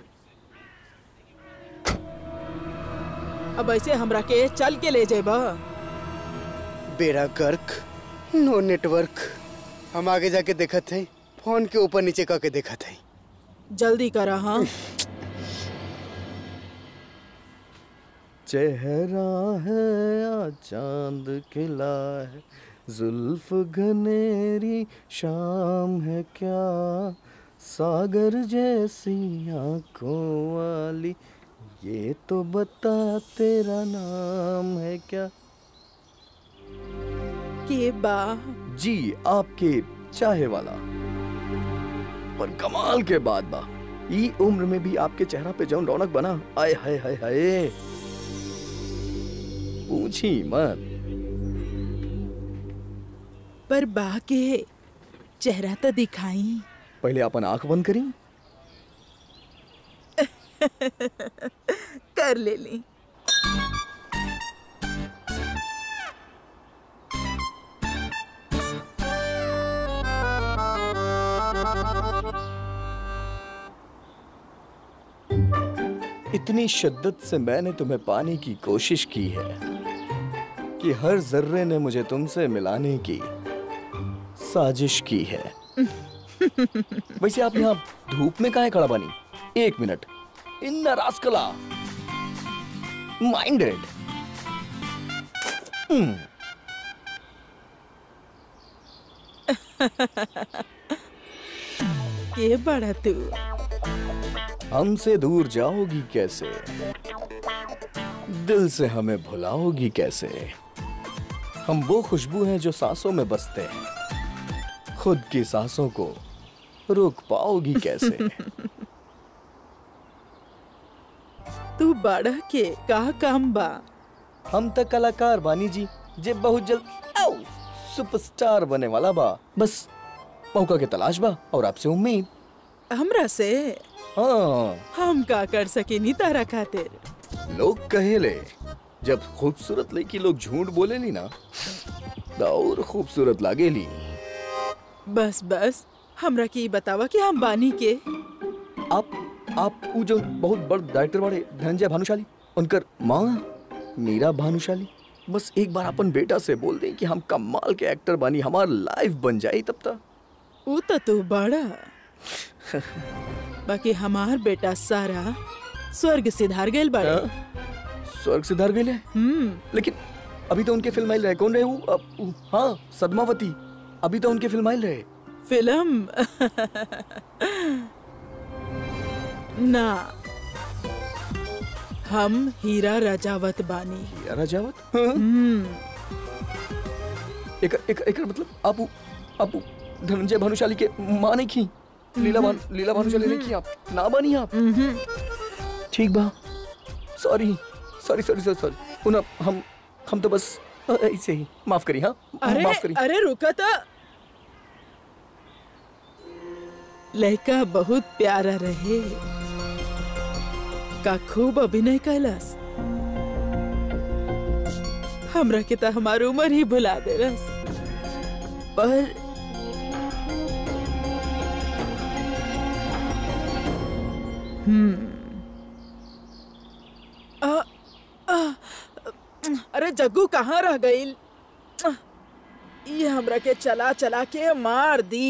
अब ऐसे हमरा के चल के ले जेबा बेड़ा गर्क नो नेटवर्क हम आगे जाके देखत हैं फोन के ऊपर नीचे करके देखत हैं जल्दी करा हाँ चेहरा है या चांद खिला है जुल्फ घनेरी शाम है क्या सागर जैसी आंखों वाली ये तो बता तेरा नाम है क्या के बा जी आपके चाहे वाला पर कमाल के बाद बा ई उम्र में भी आपके चेहरा पे जौन रौनक बना आय हाय हाय हाय पूछी मत पर बा के चेहरा तो दिखाई पहले अपन आंख बंद करी कर ले ली इतनी शिद्दत से मैंने तुम्हें पाने की कोशिश की है कि हर जर्रे ने मुझे तुमसे मिलाने की साजिश की है वैसे आप यहाँ धूप में काहे खड़ा बनी एक मिनट इन रास्कला माइंडेड के बड़ा तू हमसे दूर जाओगी कैसे दिल से हमें भुलाओगी कैसे हम वो खुशबू हैं जो सांसों में बसते हैं खुद की सांसों को रोक पाओगी कैसे तू बड़ा के का काम बा हम तक कलाकार बानी जी जे बहुत जल्द आओ सुपरस्टार बने वाला बा बस मौका के तलाश बा और आपसे उम्मीद हमरा से हाँ हम का कर सकेनी तारा खातिर लोग कहेले जब खूबसूरत लड़की लोग झूठ बोलेली ना तो और खूबसूरत लागेली बस बस हमरा के ई बतावा कि हम बानी के आप आप वो जो बहुत बड़ डायरेक्टर वाले धनंजय भानुशाली उनकर माँ मीरा भानुशाली बस एक बार अपन बेटा से बोल दें कि हम कमाल के एक्टर बानी हमार लाइफ बन जाए तब तक ऊ तो तू बड़ा बाकी हमार बेटा सारा स्वर्ग सिधार गेल बड़ा स्वर्ग सिधार गए हम्म लेकिन अभी तो उनके फिल्म आइल रहे कौन रहे वो अब- वो- हाँ सदमावती अभी तो उनके फिल्म आइल रहे फिल्म ना हम हीरा रजावत बानी यार राजावत हाँ? हम्म एक एक एक मतलब आप आप धनंजय भानुशाली के माँ नहीं की लीला भान लीला भानुशाली नहीं की आप ना बनी आप हम्म ठीक बा sorry sorry sorry sorry sorry उन हम हम तो बस अ, ऐसे ही माफ करी हाँ अरे माफ करी अरे रुका था लड़का बहुत प्यारा रहे का खूब अभिनय कैलस हमरा के तो हमार उम्र ही भुला दे पर हम्म आ, आ, अरे जग्गू कहाँ रह गई ये हमरा के चला चला के मार दी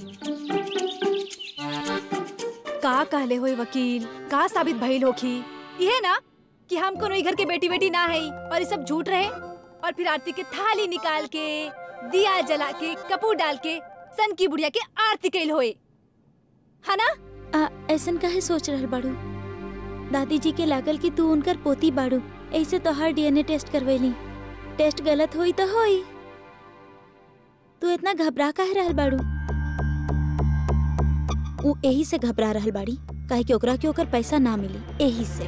का कहले होई वकील का साबित भइल होखी ये ना कि हम कोनो ई घर के बेटी बेटी ना है और ये सब झूठ रहे और फिर आरती के थाली निकाल के दिया जला के कपूर डाल के सन की बुढ़िया के आरती कैल होए है ना आ, ऐसन काहे सोच रहल बाड़ू दादी जी के लागल कि तू उनकर पोती बाड़ू ऐसे तो हर डीएनए टेस्ट करवेली टेस्ट गलत होई तो होई तू इतना घबरा काहे रहल बाड़ू उ यही से घबरा रहल बाड़ी काहे कि ओकरा के ओकर पैसा ना मिली यही से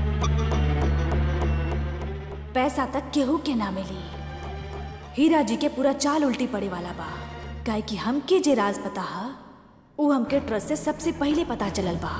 पैसा तक केहू के ना मिली हीरा जी के पूरा चाल उल्टी पड़े वाला बा काहे कि हमके जे राज पता हा उ हमके ट्रस्ट से सबसे पहले पता चलल बा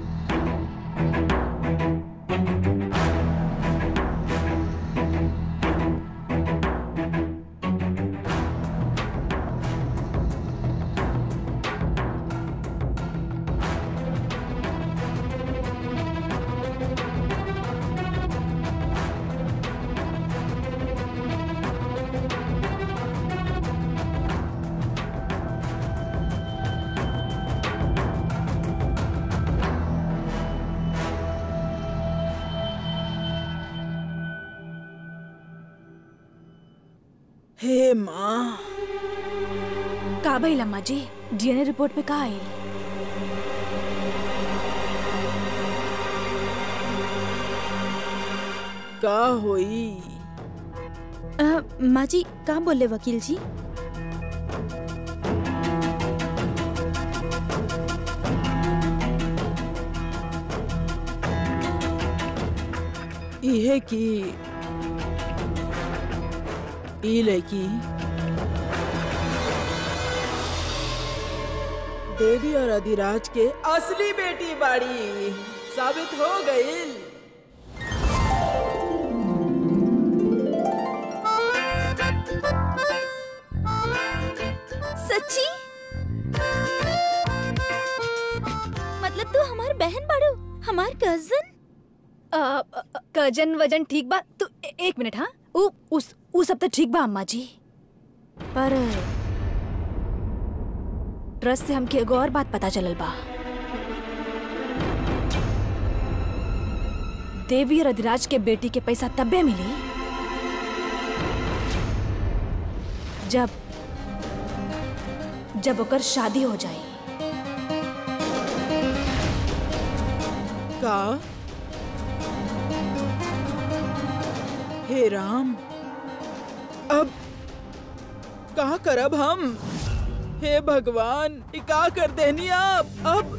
हे माँ का भइल अम्मा जी डीएनए रिपोर्ट पे का आइल का होई आ, माँ जी का बोले वकील जी इहे की ई लड़की देवी और अधिराज के असली बेटी बाड़ी साबित हो गई सच्ची मतलब तू हमार बहन बाड़ू हमार कजन कजन वजन ठीक बा तू ए- एक मिनट हाँ उ उस उ सब तो ठीक बा अम्मा जी पर ट्रस्ट से हमके एगो और बात पता चलल बा देवी और अधिराज के बेटी के पैसा तब्बे मिली जब जब ओकर शादी हो जाई का हे राम अब का करब हम हे भगवान ये का कर देनी आप अब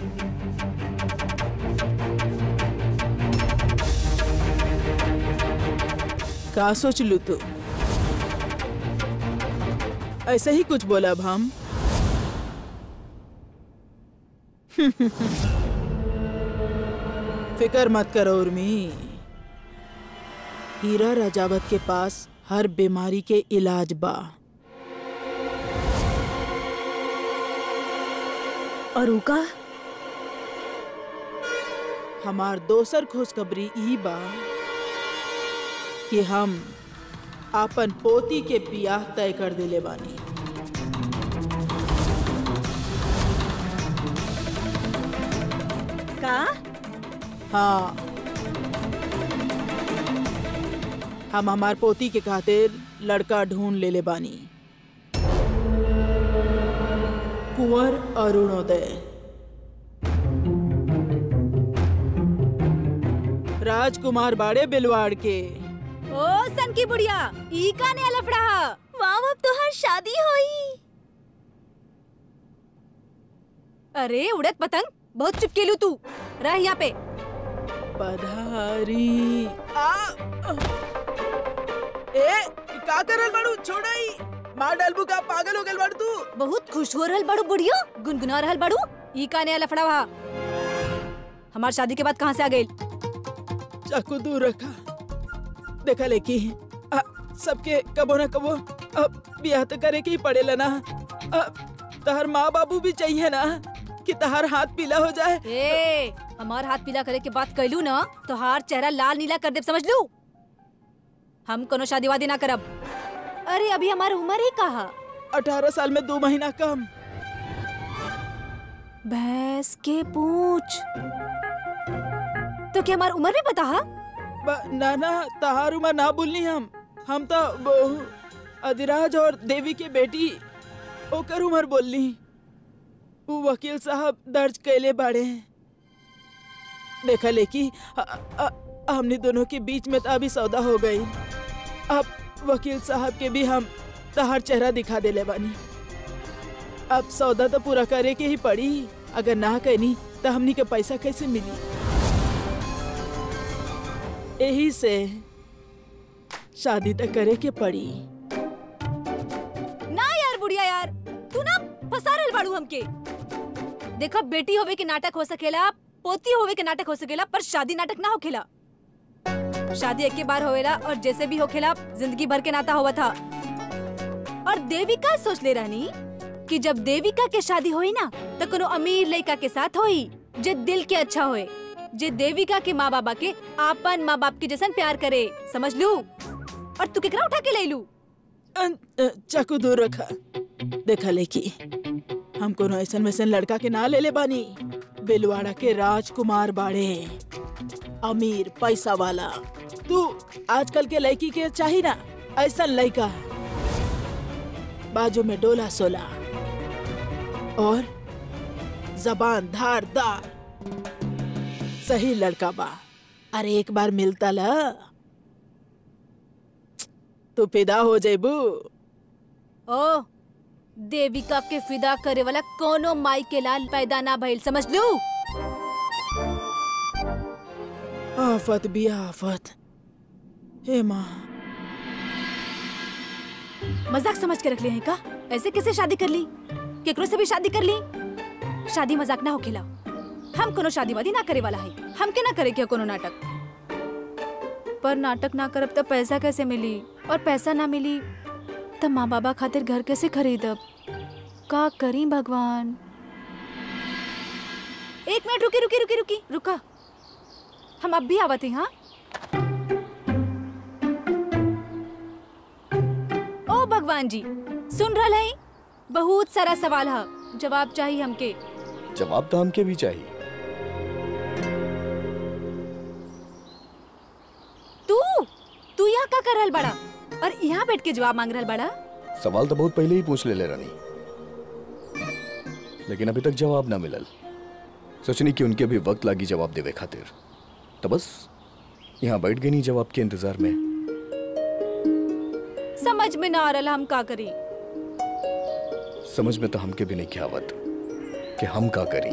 का सोच लू तू ऐसे ही कुछ बोला अब हम फिकर मत करो उर्मी हीरा राजावत के पास हर बीमारी के इलाज बा और उका हमार दोसर खुशखबरी ई बा कि हम आपन पोती के बियाह तय कर दिले बानी का हाँ हम हमार पोती के खातिर लड़का ढूंढ लेले बानी कुंवर अरुणोदय राजकुमार बाड़े बिलवाड़ के ओ सन की बुढ़िया ई का ने लफड़ा वाह अब तो हर शादी होई अरे उड़द पतंग बहुत चुपकेलू तू रह यहाँ पे पधारी आ ए का करल बाड़ू छोड़ाई मार डालबू का पागल हो गल बाड़ू तू बहुत खुश हो रहल बड़ू बुढ़ियो गुनगुना रहल बड़ू ई का ने लफड़ा वहा हमार शादी के बाद कहाँ से आ गई चाकू दूर रखा देखा लेकी आ, सबके कबो न कबो अब ब्याह तो करे के ही पड़ेला ना अब तहर माँ बाबू भी चाहिए ना कि तहर हाथ पीला हो जाए ए हमार हाथ पीला करे के बात कैलू ना तो हार चेहरा लाल नीला कर दे समझ लू हम कोनो शादी वादी ना करब अरे अभी हमार उम्र ही कहा अठारह साल में दो महीना कम भैंस के पूछ तो क्या हमार उम्र भी पता हा ब- ना ना तहार उम्र ना बोलनी हम हम तो बहू अधिराज और देवी के बेटी ओकर उम्र बोलनी वो वकील साहब दर्ज कैले बाड़े देखा लेकी अ- अ- हमने दोनों के बीच में तो अभी सौदा हो गई अब वकील साहब के भी हम तहार चेहरा दिखा देले बानी अब सौदा तो पूरा करे के ही पड़ी अगर ना कहनी तो हमनी के पैसा कैसे मिली यही से शादी तो करे के पड़ी ना यार बुढ़िया यार तू ना फंसा रहल बाड़ू हमके देखो बेटी होवे के नाटक हो सकेला पोती होवे के नाटक हो सकेला पर शादी नाटक ना होखेला शादी एक के बार होवेला और जैसे भी होखेला जिंदगी भर के नाता होवा था और देविका सोच ले रहनी कि जब देविका के शादी होई ना तो कोनो अमीर लड़का के साथ होई जे दिल के अच्छा होए जे देविका के माँ बाबा के आपन माँ बाप के जैसन प्यार करे समझ लू और तू केकरा उठा के ले लू अन- अ, चाकू दूर रखा देखा लेकी हम कोनो ऐसन वैसन लड़का के ना ले ले बानी बेलवाड़ा के राजकुमार बाड़े अमीर पैसा वाला तू आजकल के लड़की के चाही ना ऐसा लड़का बाजू में डोला सोला और जबान धारदार सही लड़का बा अरे एक बार मिलता ला तू फिदा हो जेबू ओ देविका के फिदा करे वाला कोनो माई के लाल पैदा ना भइल समझ लू आफत भी आफत हे माँ मजाक समझ के रख ले हैं का ऐसे कैसे शादी कर ली केकरो से भी शादी कर ली शादी मजाक ना होखेला हम कोनो शादी वादी ना करे वाला है हम के ना करे क्या कोनो नाटक पर नाटक ना करब तो पैसा कैसे मिली और पैसा ना मिली तो माँ बाबा खातिर घर कैसे खरीदब का करी भगवान एक मिनट रुकी रुकी रुकी रुकी रुका हम अब भी आवत हैं हाँ ओ भगवान जी सुन रहा है बहुत सारा सवाल है जवाब चाहिए हमके जवाब तो हमके भी चाहिए तू तू यहाँ का कर रहल बड़ा और यहाँ बैठ के जवाब मांग रहल बड़ा सवाल तो बहुत पहले ही पूछ ले ले रानी लेकिन अभी तक जवाब ना मिलल सोचनी कि उनके भी वक्त लागी जवाब देवे खातिर तो बस यहाँ बैठ गई नहीं जवाब के इंतजार में समझ में ना आ रहा हम का करी समझ में तो हमके भी नहीं क्या आवत कि हम का करी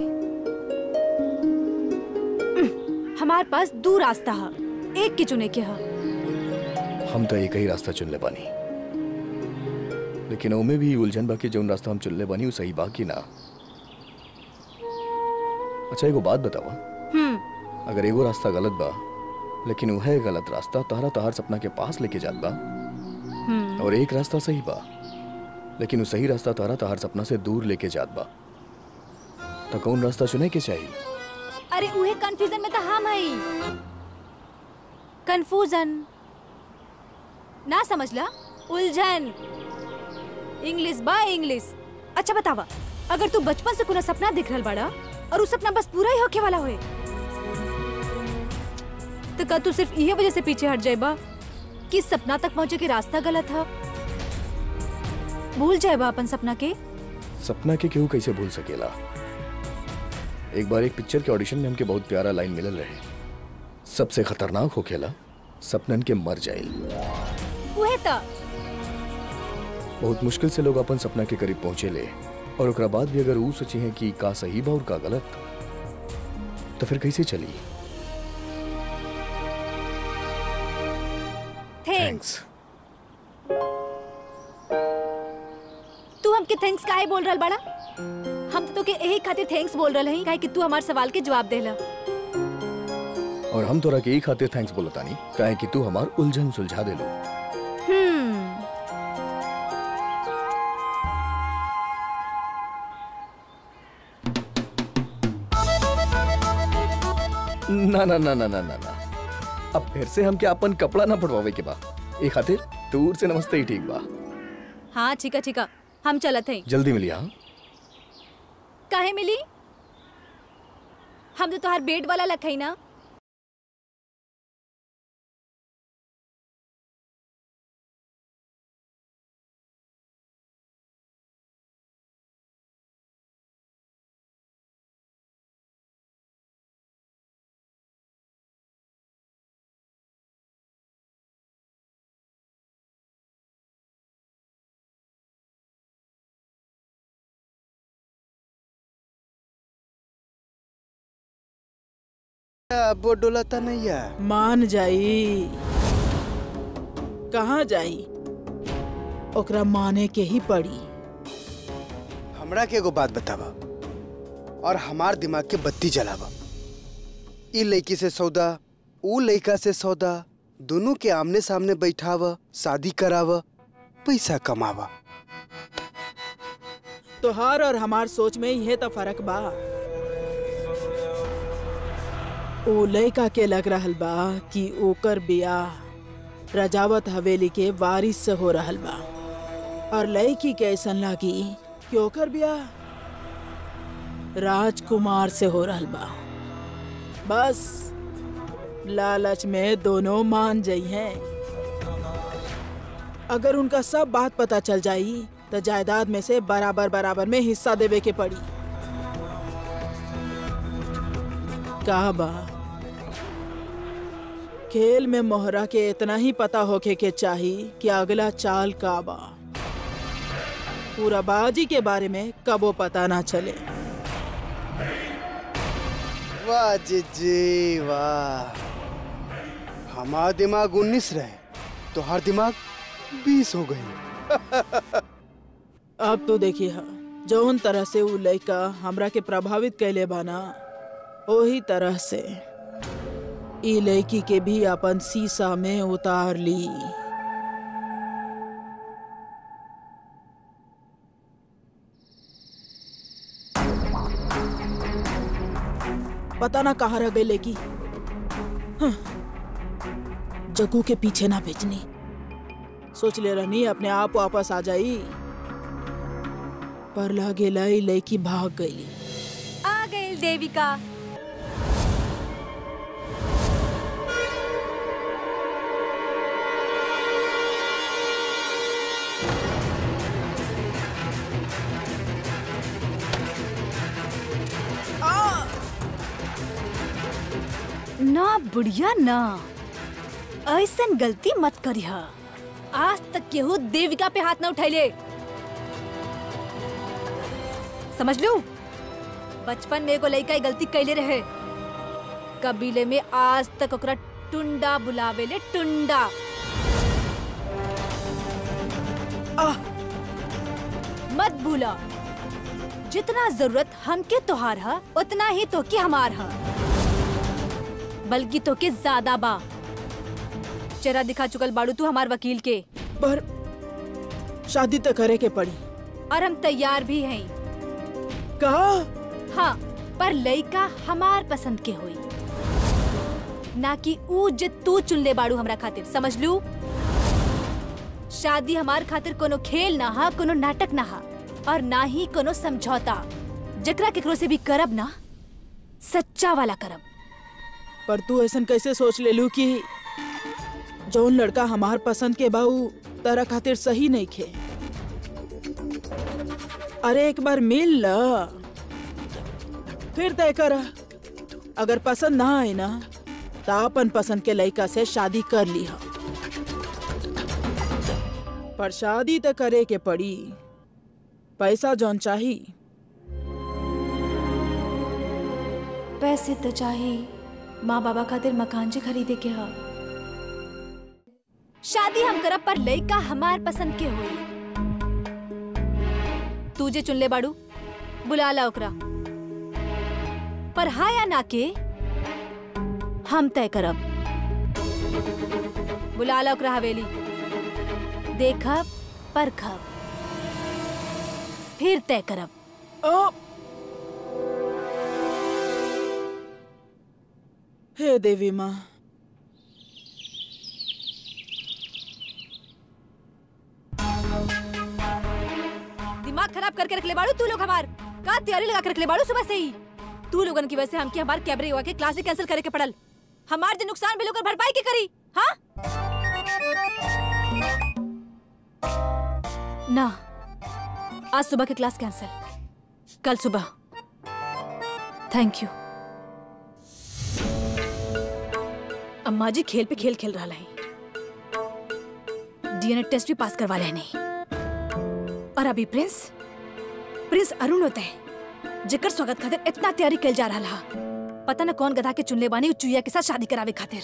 हमारे पास दो रास्ता है एक के चुने के है हम तो एक ही रास्ता चुन ले बानी लेकिन ओमे भी उलझन बाकी जौन रास्ता हम चुन ले बानी वो सही बा कि ना अच्छा एगो बात बतावा हम्म अगर एगो रास्ता गलत बा लेकिन वह गलत रास्ता तहरा तहार सपना के पास लेके जात बा हम्म और एक रास्ता सही बा लेकिन वो सही रास्ता तहरा तहार सपना से दूर लेके जात बा तो कौन रास्ता चुने के चाहिए अरे उहे कंफ्यूजन में तो हम हई कंफ्यूजन ना समझला उलझन इंग्लिश बा इंग्लिश अच्छा बतावा अगर तू बचपन से कोनो सपना देख रहल बाड़ा और उस सपना बस पूरा ही होके वाला होए तो का तू सिर्फ इहे वजह से पीछे हट जाएबा कि सपना तक पहुंचे के रास्ता गलत था भूल जाएबा अपन सपना के सपना के केहू कैसे भूल सकेला एक बार एक पिक्चर के ऑडिशन में हमके बहुत प्यारा लाइन मिलल रहे सबसे खतरनाक होखेला सपनन के मर जाइल उहे त बहुत मुश्किल से लोग अपन सपना के करीब पहुंचे ले और ओकरा बाद भी अगर ऊ सोची है कि का सही बा और का गलत तो फिर कैसे चली थैंक्स तू हमके थैंक्स काहे बोल रहल बाड़ा हम तो तोके यही खातिर थैंक्स बोल रहल हई काहे कि तू हमार सवाल के जवाब देला और हम तोरा के एक खातिर थैंक्स बोलतानी काहे कि तू हमार उलझन सुलझा देलो हम्म ना ना ना ना ना ना ना अब फिर से हमके अपन कपड़ा ना पड़वावे के बा ए खातिर दूर से नमस्ते ही ठीक बा हाँ ठीक है ठीक है हम चलत हैं जल्दी मिलिए हाँ काहे मिली हम तो तोहार बेड वाला लखई ना अब वो डोलाता नहीं है मान जाई कहाँ जाई ओकरा माने के ही पड़ी हमरा के एगो बात बतावा और हमार दिमाग के बत्ती जलावा ई लड़की से सौदा ऊ लड़का से सौदा दोनों के आमने सामने बैठावा शादी करावा पैसा कमावा तोहार और हमार सोच में यह तो फर्क बा ओ लड़का के लग रहल बा कि ओकर बियाह रजावत हवेली के वारिस से हो रहल बा और लड़की के ऐसन लागी कि ओकर बियाह राजकुमार से हो रहल बा बस लालच में दोनों मान जाई हैं अगर उनका सब बात पता चल जाई तो जायदाद में से बराबर बराबर में हिस्सा देवे के पड़ी का बा खेल में मोहरा के इतना ही पता होके के चाही कि अगला चाल का बा पूरा बाजी के बारे में कबो पता ना चले वाह जी जी वाह हमारा दिमाग उन्नीस रहे तो हर दिमाग बीस हो गई अब तो देखिए हा जौन तरह से उ लड़का हमरा के प्रभावित कैले बाना वही तरह से ई लड़की के भी अपन शीशा में उतार ली पता ना कहाँ रह गई लड़की हाँ, जग्गू के पीछे ना भेजनी सोच ले रहनी अपने आप वापस आ जाई पर लागे लाई लड़की भाग गई आ गई देविका ना बुढ़िया ना ऐसन गलती मत करिह आज तक केहू देविका पे हाथ न उठैले समझ लू बचपन में एगो लड़का ई गलती कैले रहे कबीले में आज तक ओकरा टुंडा बुलावेले टुंडा आह मत भूला जितना जरूरत हमके तोहार है उतना ही तो के हमार है बल्कि तो के ज्यादा बा चेहरा दिखा चुकल बाड़ू तू हमार वकील के पर शादी तो करे के पड़ी और हम तैयार भी हैं कहा हाँ पर लइका हमार पसंद के होई ना कि ऊ जे तू चुन ले बाड़ू हमरा खातिर समझ लू शादी हमार खातिर कोनो खेल ना हा कोनो नाटक ना हा और ना ही कोनो समझौता जकरा केकरो से भी करब ना सच्चा वाला करब पर तू ऐसा कैसे सोच ले लू कि जौन लड़का हमार पसंद के बाऊ तारा खातिर सही नहीं खे अरे एक बार मिल ल फिर तय कर अगर पसंद ना आए ना तो अपन पसंद के लड़का से शादी कर ली पर शादी तो करे के पड़ी पैसा जौन चाही पैसे तो चाही माँ बाबा खातिर मकान जे खरीदे के हा शादी हम करब पर लइका हमार पसंद के होई तू जे चुन ले बाड़ू बुला ला ओकरा पर हाँ या ना के हम तय करब बुला ला ओकरा हवेली देखब परखब फिर तय करब ओ! हे देवी माँ दिमाग खराब करके रख ले बाड़ू तू लोग हमार का तैयारी लगा के रख ले बाड़ू सुबह से ही तू लोगन की वजह से हमके हमार कैबरे हुआ के क्लास भी कैंसिल करे के पड़ल हमार जो नुकसान भी लोग भरपाई के करी हाँ ना आज सुबह के क्लास कैंसिल कल सुबह थैंक यू अम्मा जी खेल पे खेल खेल रहा है डीएनए टेस्ट भी पास करवा लेनी और अभी प्रिंस प्रिंस अरुण होते हैं जेकर स्वागत खातिर इतना तैयारी कल जा रहा पता न कौन गधा के चुनले बानी उ चुईया के साथ शादी करावे खातिर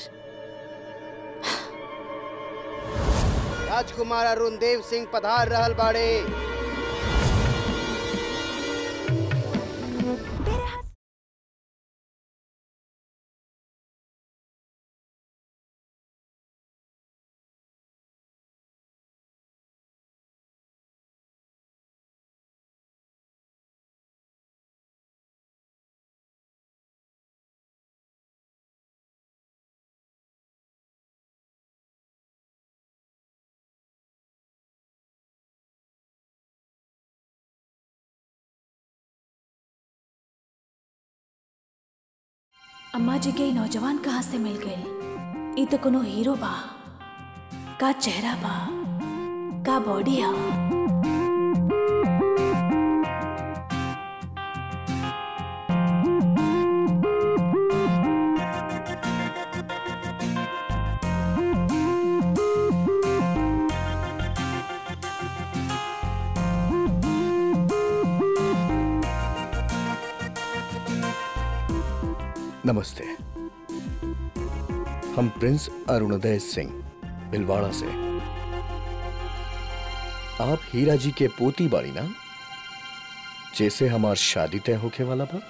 राजकुमार अरुण देव सिंह पधार रहल बाड़े अम्मा जी के ई नौजवान कहाँ से मिल गए ई तो कोनो हीरो बा का चेहरा बा का बॉडी है नमस्ते हम प्रिंस अरुणोदय सिंह भिलवाड़ा से आप हीरा जी के पोती बाड़ी ना जैसे हमार शादी तय होके वाला बा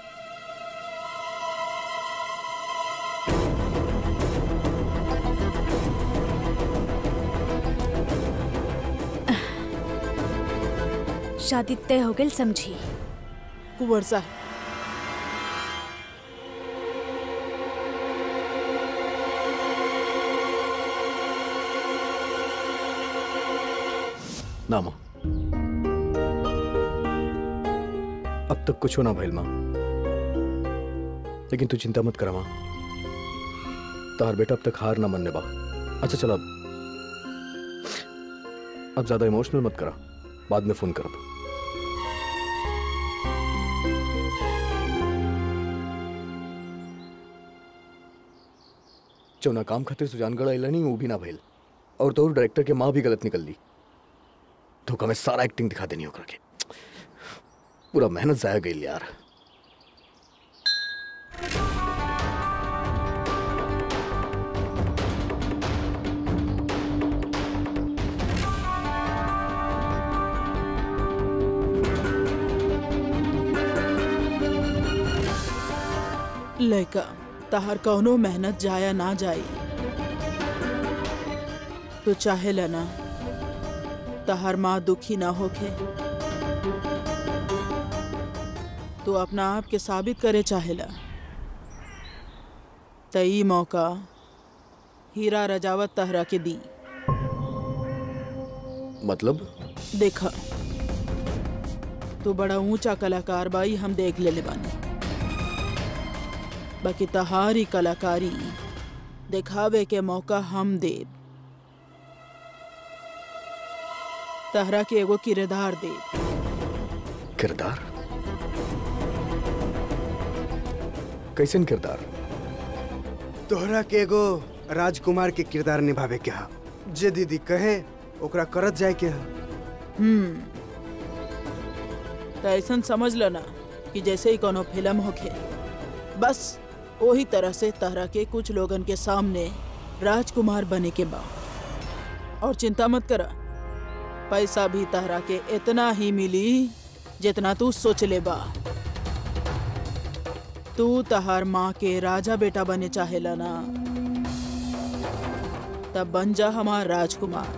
शादी तय हो गई समझी कुंवर साहब ना मां अब तक कुछ ना भइल मां लेकिन तू चिंता मत करा मां तार बेटा अब तक हार ना मनने बा अच्छा चल अब अब ज्यादा इमोशनल मत करा बाद में फोन करब चौना काम खातिर सुजानगढ़ अइला नहीं वो भी ना भइल और तो डायरेक्टर के माँ भी गलत निकल ली धोखा में सारा एक्टिंग दिखा देनी होकर के पूरा मेहनत जाया गई यार लड़का तहार कौनो मेहनत जाया ना जाई तो चाहे ना तहार माँ दुखी ना होके तो अपना आप के साबित करे चाहेला त ई मौका हीरा रजावत तहरा के दी मतलब देखा तू बड़ा ऊंचा कलाकार बाई हम देख ले ले बानी बाकी तहारी कलाकारी दिखावे के मौका हम देब तहरा के एगो किरदार देब किरदार कैसन किरदार तोहरा के एगो राजकुमार के किरदार निभावे के हा जे दीदी कहे ओकरा करत जाए के हा हम्म त ऐसन समझ लो ना कि जैसे ही कोनो फिल्म होखे बस वही तरह से तहरा के कुछ लोगन के सामने राजकुमार बने के बा और चिंता मत करा पैसा भी तहरा के इतना ही मिली जितना तू सोच ले बा तू तहार माँ के राजा बेटा बने चाहेला ना तब बन जा हमार राजकुमार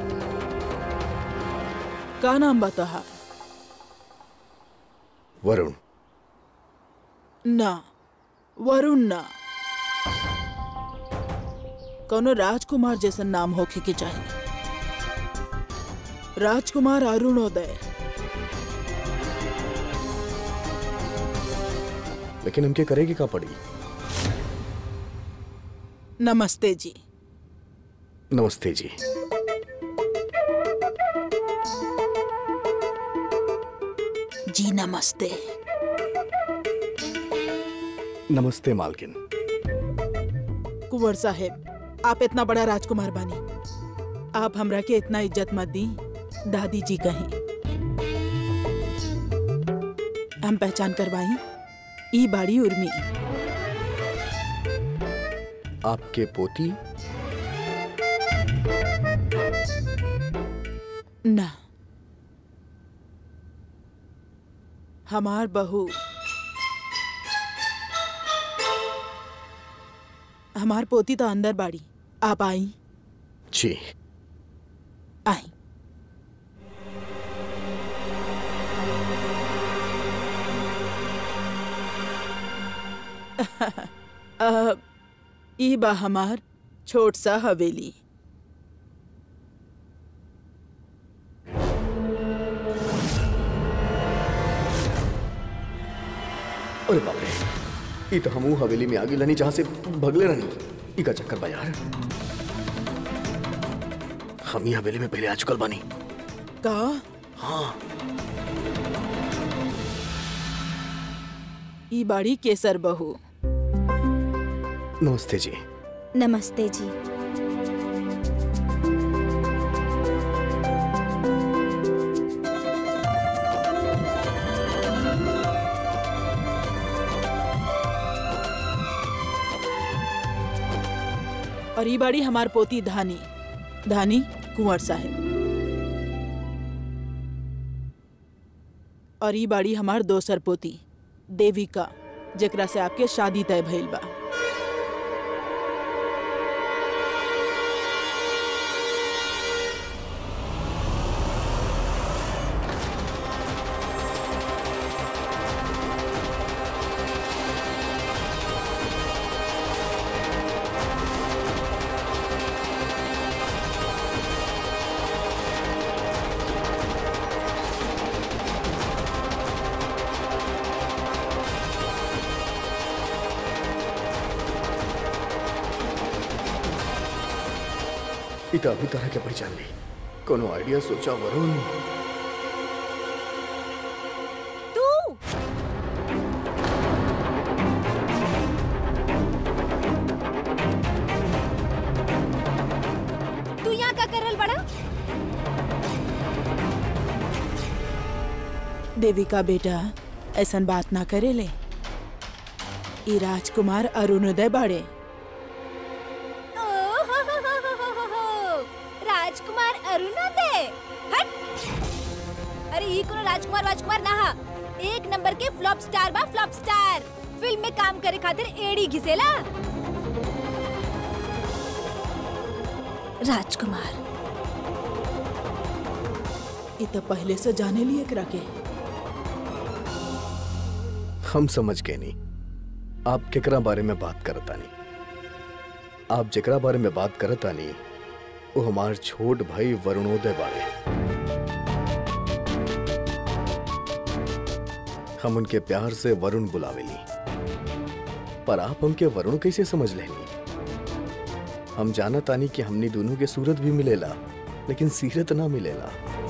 का नाम बा तहार वरुण ना वरुण ना कोनो राजकुमार जैसन नाम होखे के चाहिए राजकुमार अरुणोदय लेकिन हमके करेगी का पड़ी नमस्ते जी नमस्ते जी जी नमस्ते नमस्ते मालकिन कुंवर साहेब आप इतना बड़ा राजकुमार बानी आप हमरा के इतना इज्जत मत दी दादी जी कहीं हम पहचान करवाई ई बाड़ी उर्मी आपके पोती ना हमार बहू हमार पोती तो अंदर बाड़ी आप आई जी आई अ, ई बा हमार छोट सा हवेली अरे बाप रे ई तो हमू हवेली में आगे लनी जहां से भगले रहनी ई का चक्कर बा यार हम ही हवेली में पहले आ चुकल बानी का हाँ ई बाड़ी केसर बहू नमस्ते जी नमस्ते जी और ई बाड़ी हमार पोती धानी धानी कुंवर साहेब और ई बाड़ी हमार दोसर पोती देविका जेकरा से आपके शादी तय भइल बा ई तो अभी तरह के पहचान ली कोनो आइडिया सोचा वरुण तू तू यहाँ का करल बड़ा देविका बेटा ऐसन बात ना करे ले ई राजकुमार अरुणोदय बाड़े ओहोहोहोहोहो, राजकुमार अरुणोदय हट अरे ये कोनो राजकुमार राजकुमार ना हा एक नंबर के फ्लॉप स्टार बा फ्लॉप स्टार फिल्म में काम करे खातिर एड़ी घिसेला राजकुमार ई तो पहले से जाने लिए एकरा के हम समझ गए नहीं आप केकरा बारे में बात करता नहीं आप जेकरा बारे में बात करता नहीं वो हमार छोट भाई वरुणोदय बारे हम उनके प्यार से वरुण बुलावेली पर आप हमके वरुण कैसे समझ लेनी हम जाना तानी कि हमनी दोनों के सूरत भी मिलेला लेकिन सीरत ना मिलेला